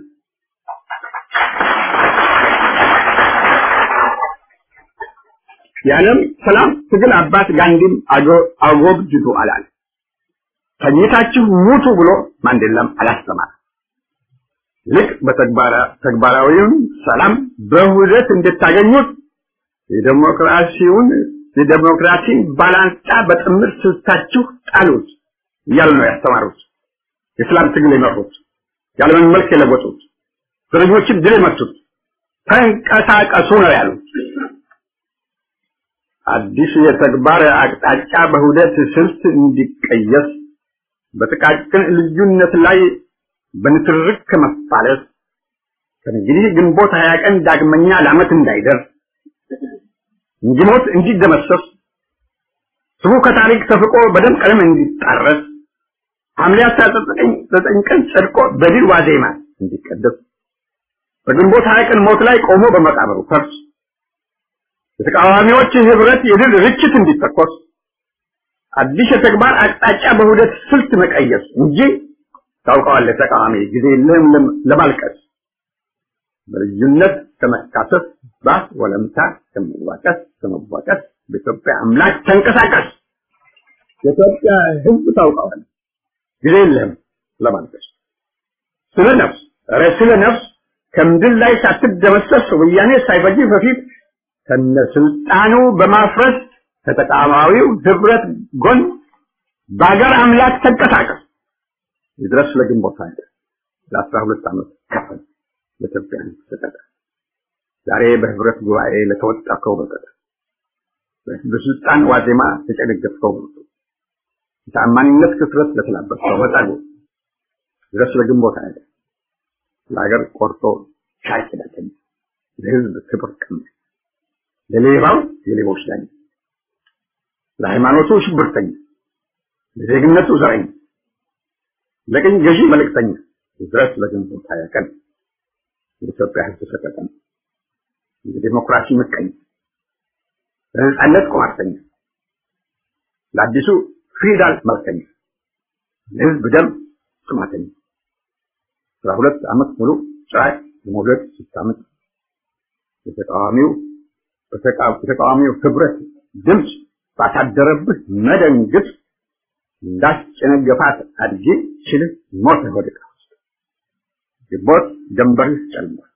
የዓለም ሰላም ትግል አባት ጋንዲም አጎብድዱ አላል። ተኝታችሁ ሙቱ ብሎ ማንዴላም አላስተማር። ልክ በተግባራዊውን ሰላም በውህደት እንድታገኙት የዴሞክራሲውን የዴሞክራሲን ባላንጣ በጥምር ስልታችሁ ጣሉት እያሉ ነው ያስተማሩት። የሰላም ትግል የመሩት የዓለምን መልክ የለወጡት ዘረኞችን ድል የመቱት ተንቀሳቀሱ ነው ያሉት። አዲስ የተግባር አቅጣጫ በሁደት ስልት እንዲቀየስ በጥቃቅን ልዩነት ላይ በንትርክ ከመፋለስ ከእንግዲህ ግንቦት ሀያ ቀን ዳግመኛ ለዓመት እንዳይደርስ እንዲሞት እንዲደመሰስ ስሙ ከታሪክ ተፍቆ በደም ቀለም እንዲጣረስ ሐምሌ አስራ ዘጠኝ ቀን ጸድቆ በድል ዋዜማ እንዲቀደስ በግንቦት ሀያ ቀን ሞት ላይ ቆሞ በመቃብሩ ፈርስ የተቃዋሚዎች ህብረት የድል ርችት እንዲተኮስ አዲስ የተግባር አቅጣጫ በሁደት ስልት መቀየስ እንጂ ታውቀዋለህ ተቃዋሚ ጊዜ የለህም ለማልቀስ በልዩነት ከመካሰስ ባስ ወለምታ ከመዋቀስ ከመዋቀስ በኢትዮጵያ አምላክ ተንቀሳቀስ የኢትዮጵያ ህዝብ ታውቀዋለህ ጊዜ የለህም ለማልቀስ ስለ ነፍስ ኧረ ስለ ነፍስ ከምድር ላይ ሳትደመሰስ ወያኔ ሳይፈጅ በፊት ከነስልጣኑ በማፍረስ ከተቃዋሚው ህብረት ጎን በአገር አምላክ ተንቀሳቀስ ይድረስ ለግንቦት ሀያ ለአስራ ሁለት ዓመት ከፈል ለኢትዮጵያ ተሰጠ። ዛሬ በህብረት ጉባኤ ለተወጣከው በቀር በስልጣን ዋዜማ ተጨነገፍከው በቀር የታማኝነት ክፍረት ለተላበስከው በጸጉ ድረስ ለግንቦት ሀያ ለሀገር ቆርጦ ሻይ ኪዳተኛ ለህዝብ ክብር ቀማኝ ለሌባው የሌቦች ዳኛ ለሃይማኖቱ ሽብርተኛ ለዜግነቱ ዘረኛ ለቅኝ ገዢ መልእክተኛ ድረስ ለግንቦት ሀያ ቀን የኢትዮጵያ ህዝብ ሰቀቀን የዲሞክራሲ ምቀኛ ለነጻነት ቁማርተኛ ለአዲሱ ፊውዳል መልከኛ ለህዝብ ደም ጥማተኛ አስራ ሁለት ዓመት ሙሉ ጭራቅ የመውለድ ስታምጥ የተቃዋሚው የተቃዋሚው ህብረት ድምፅ ባሳደረብህ መደንግጥ እንዳስጨነገፋት አድጌ ችልህ ሞት ወድቃ ውስጥ ግንቦት ጀንበርህ ጨልሟል።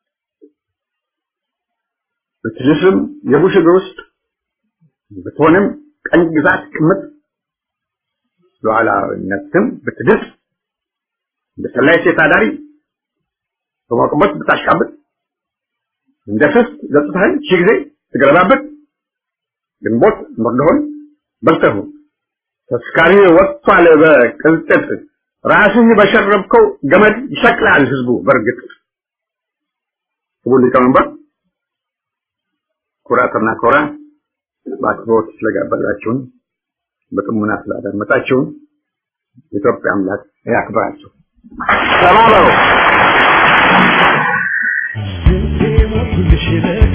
ብትድስም የቡሽ እግር ውስጥ ብትሆንም ቀኝ ግዛት ቅምጥ ሉዓላዊነትም ብትድስ እንደ ሰላይ ሴት አዳሪ በሞቅበት ብታሽቃብጥ እንደ ፍስት ገጽታህን ሺህ ጊዜ ትገለባበት ግንቦት መርዶሆን በልተሁ ተስካሪ ወጥቷል በቅልጥጥ ራስህ በሸረብከው ገመድ ይሰቅላል ህዝቡ በእርግጥ ክቡር ሊቀመንበር ኩራትና ኮራ በአክብሮት ስለጋበዛችሁን በጥሞና ስላዳመጣችሁን የኢትዮጵያ አምላክ ያክብራችሁ። ተባበሩ። ሞቱልሽ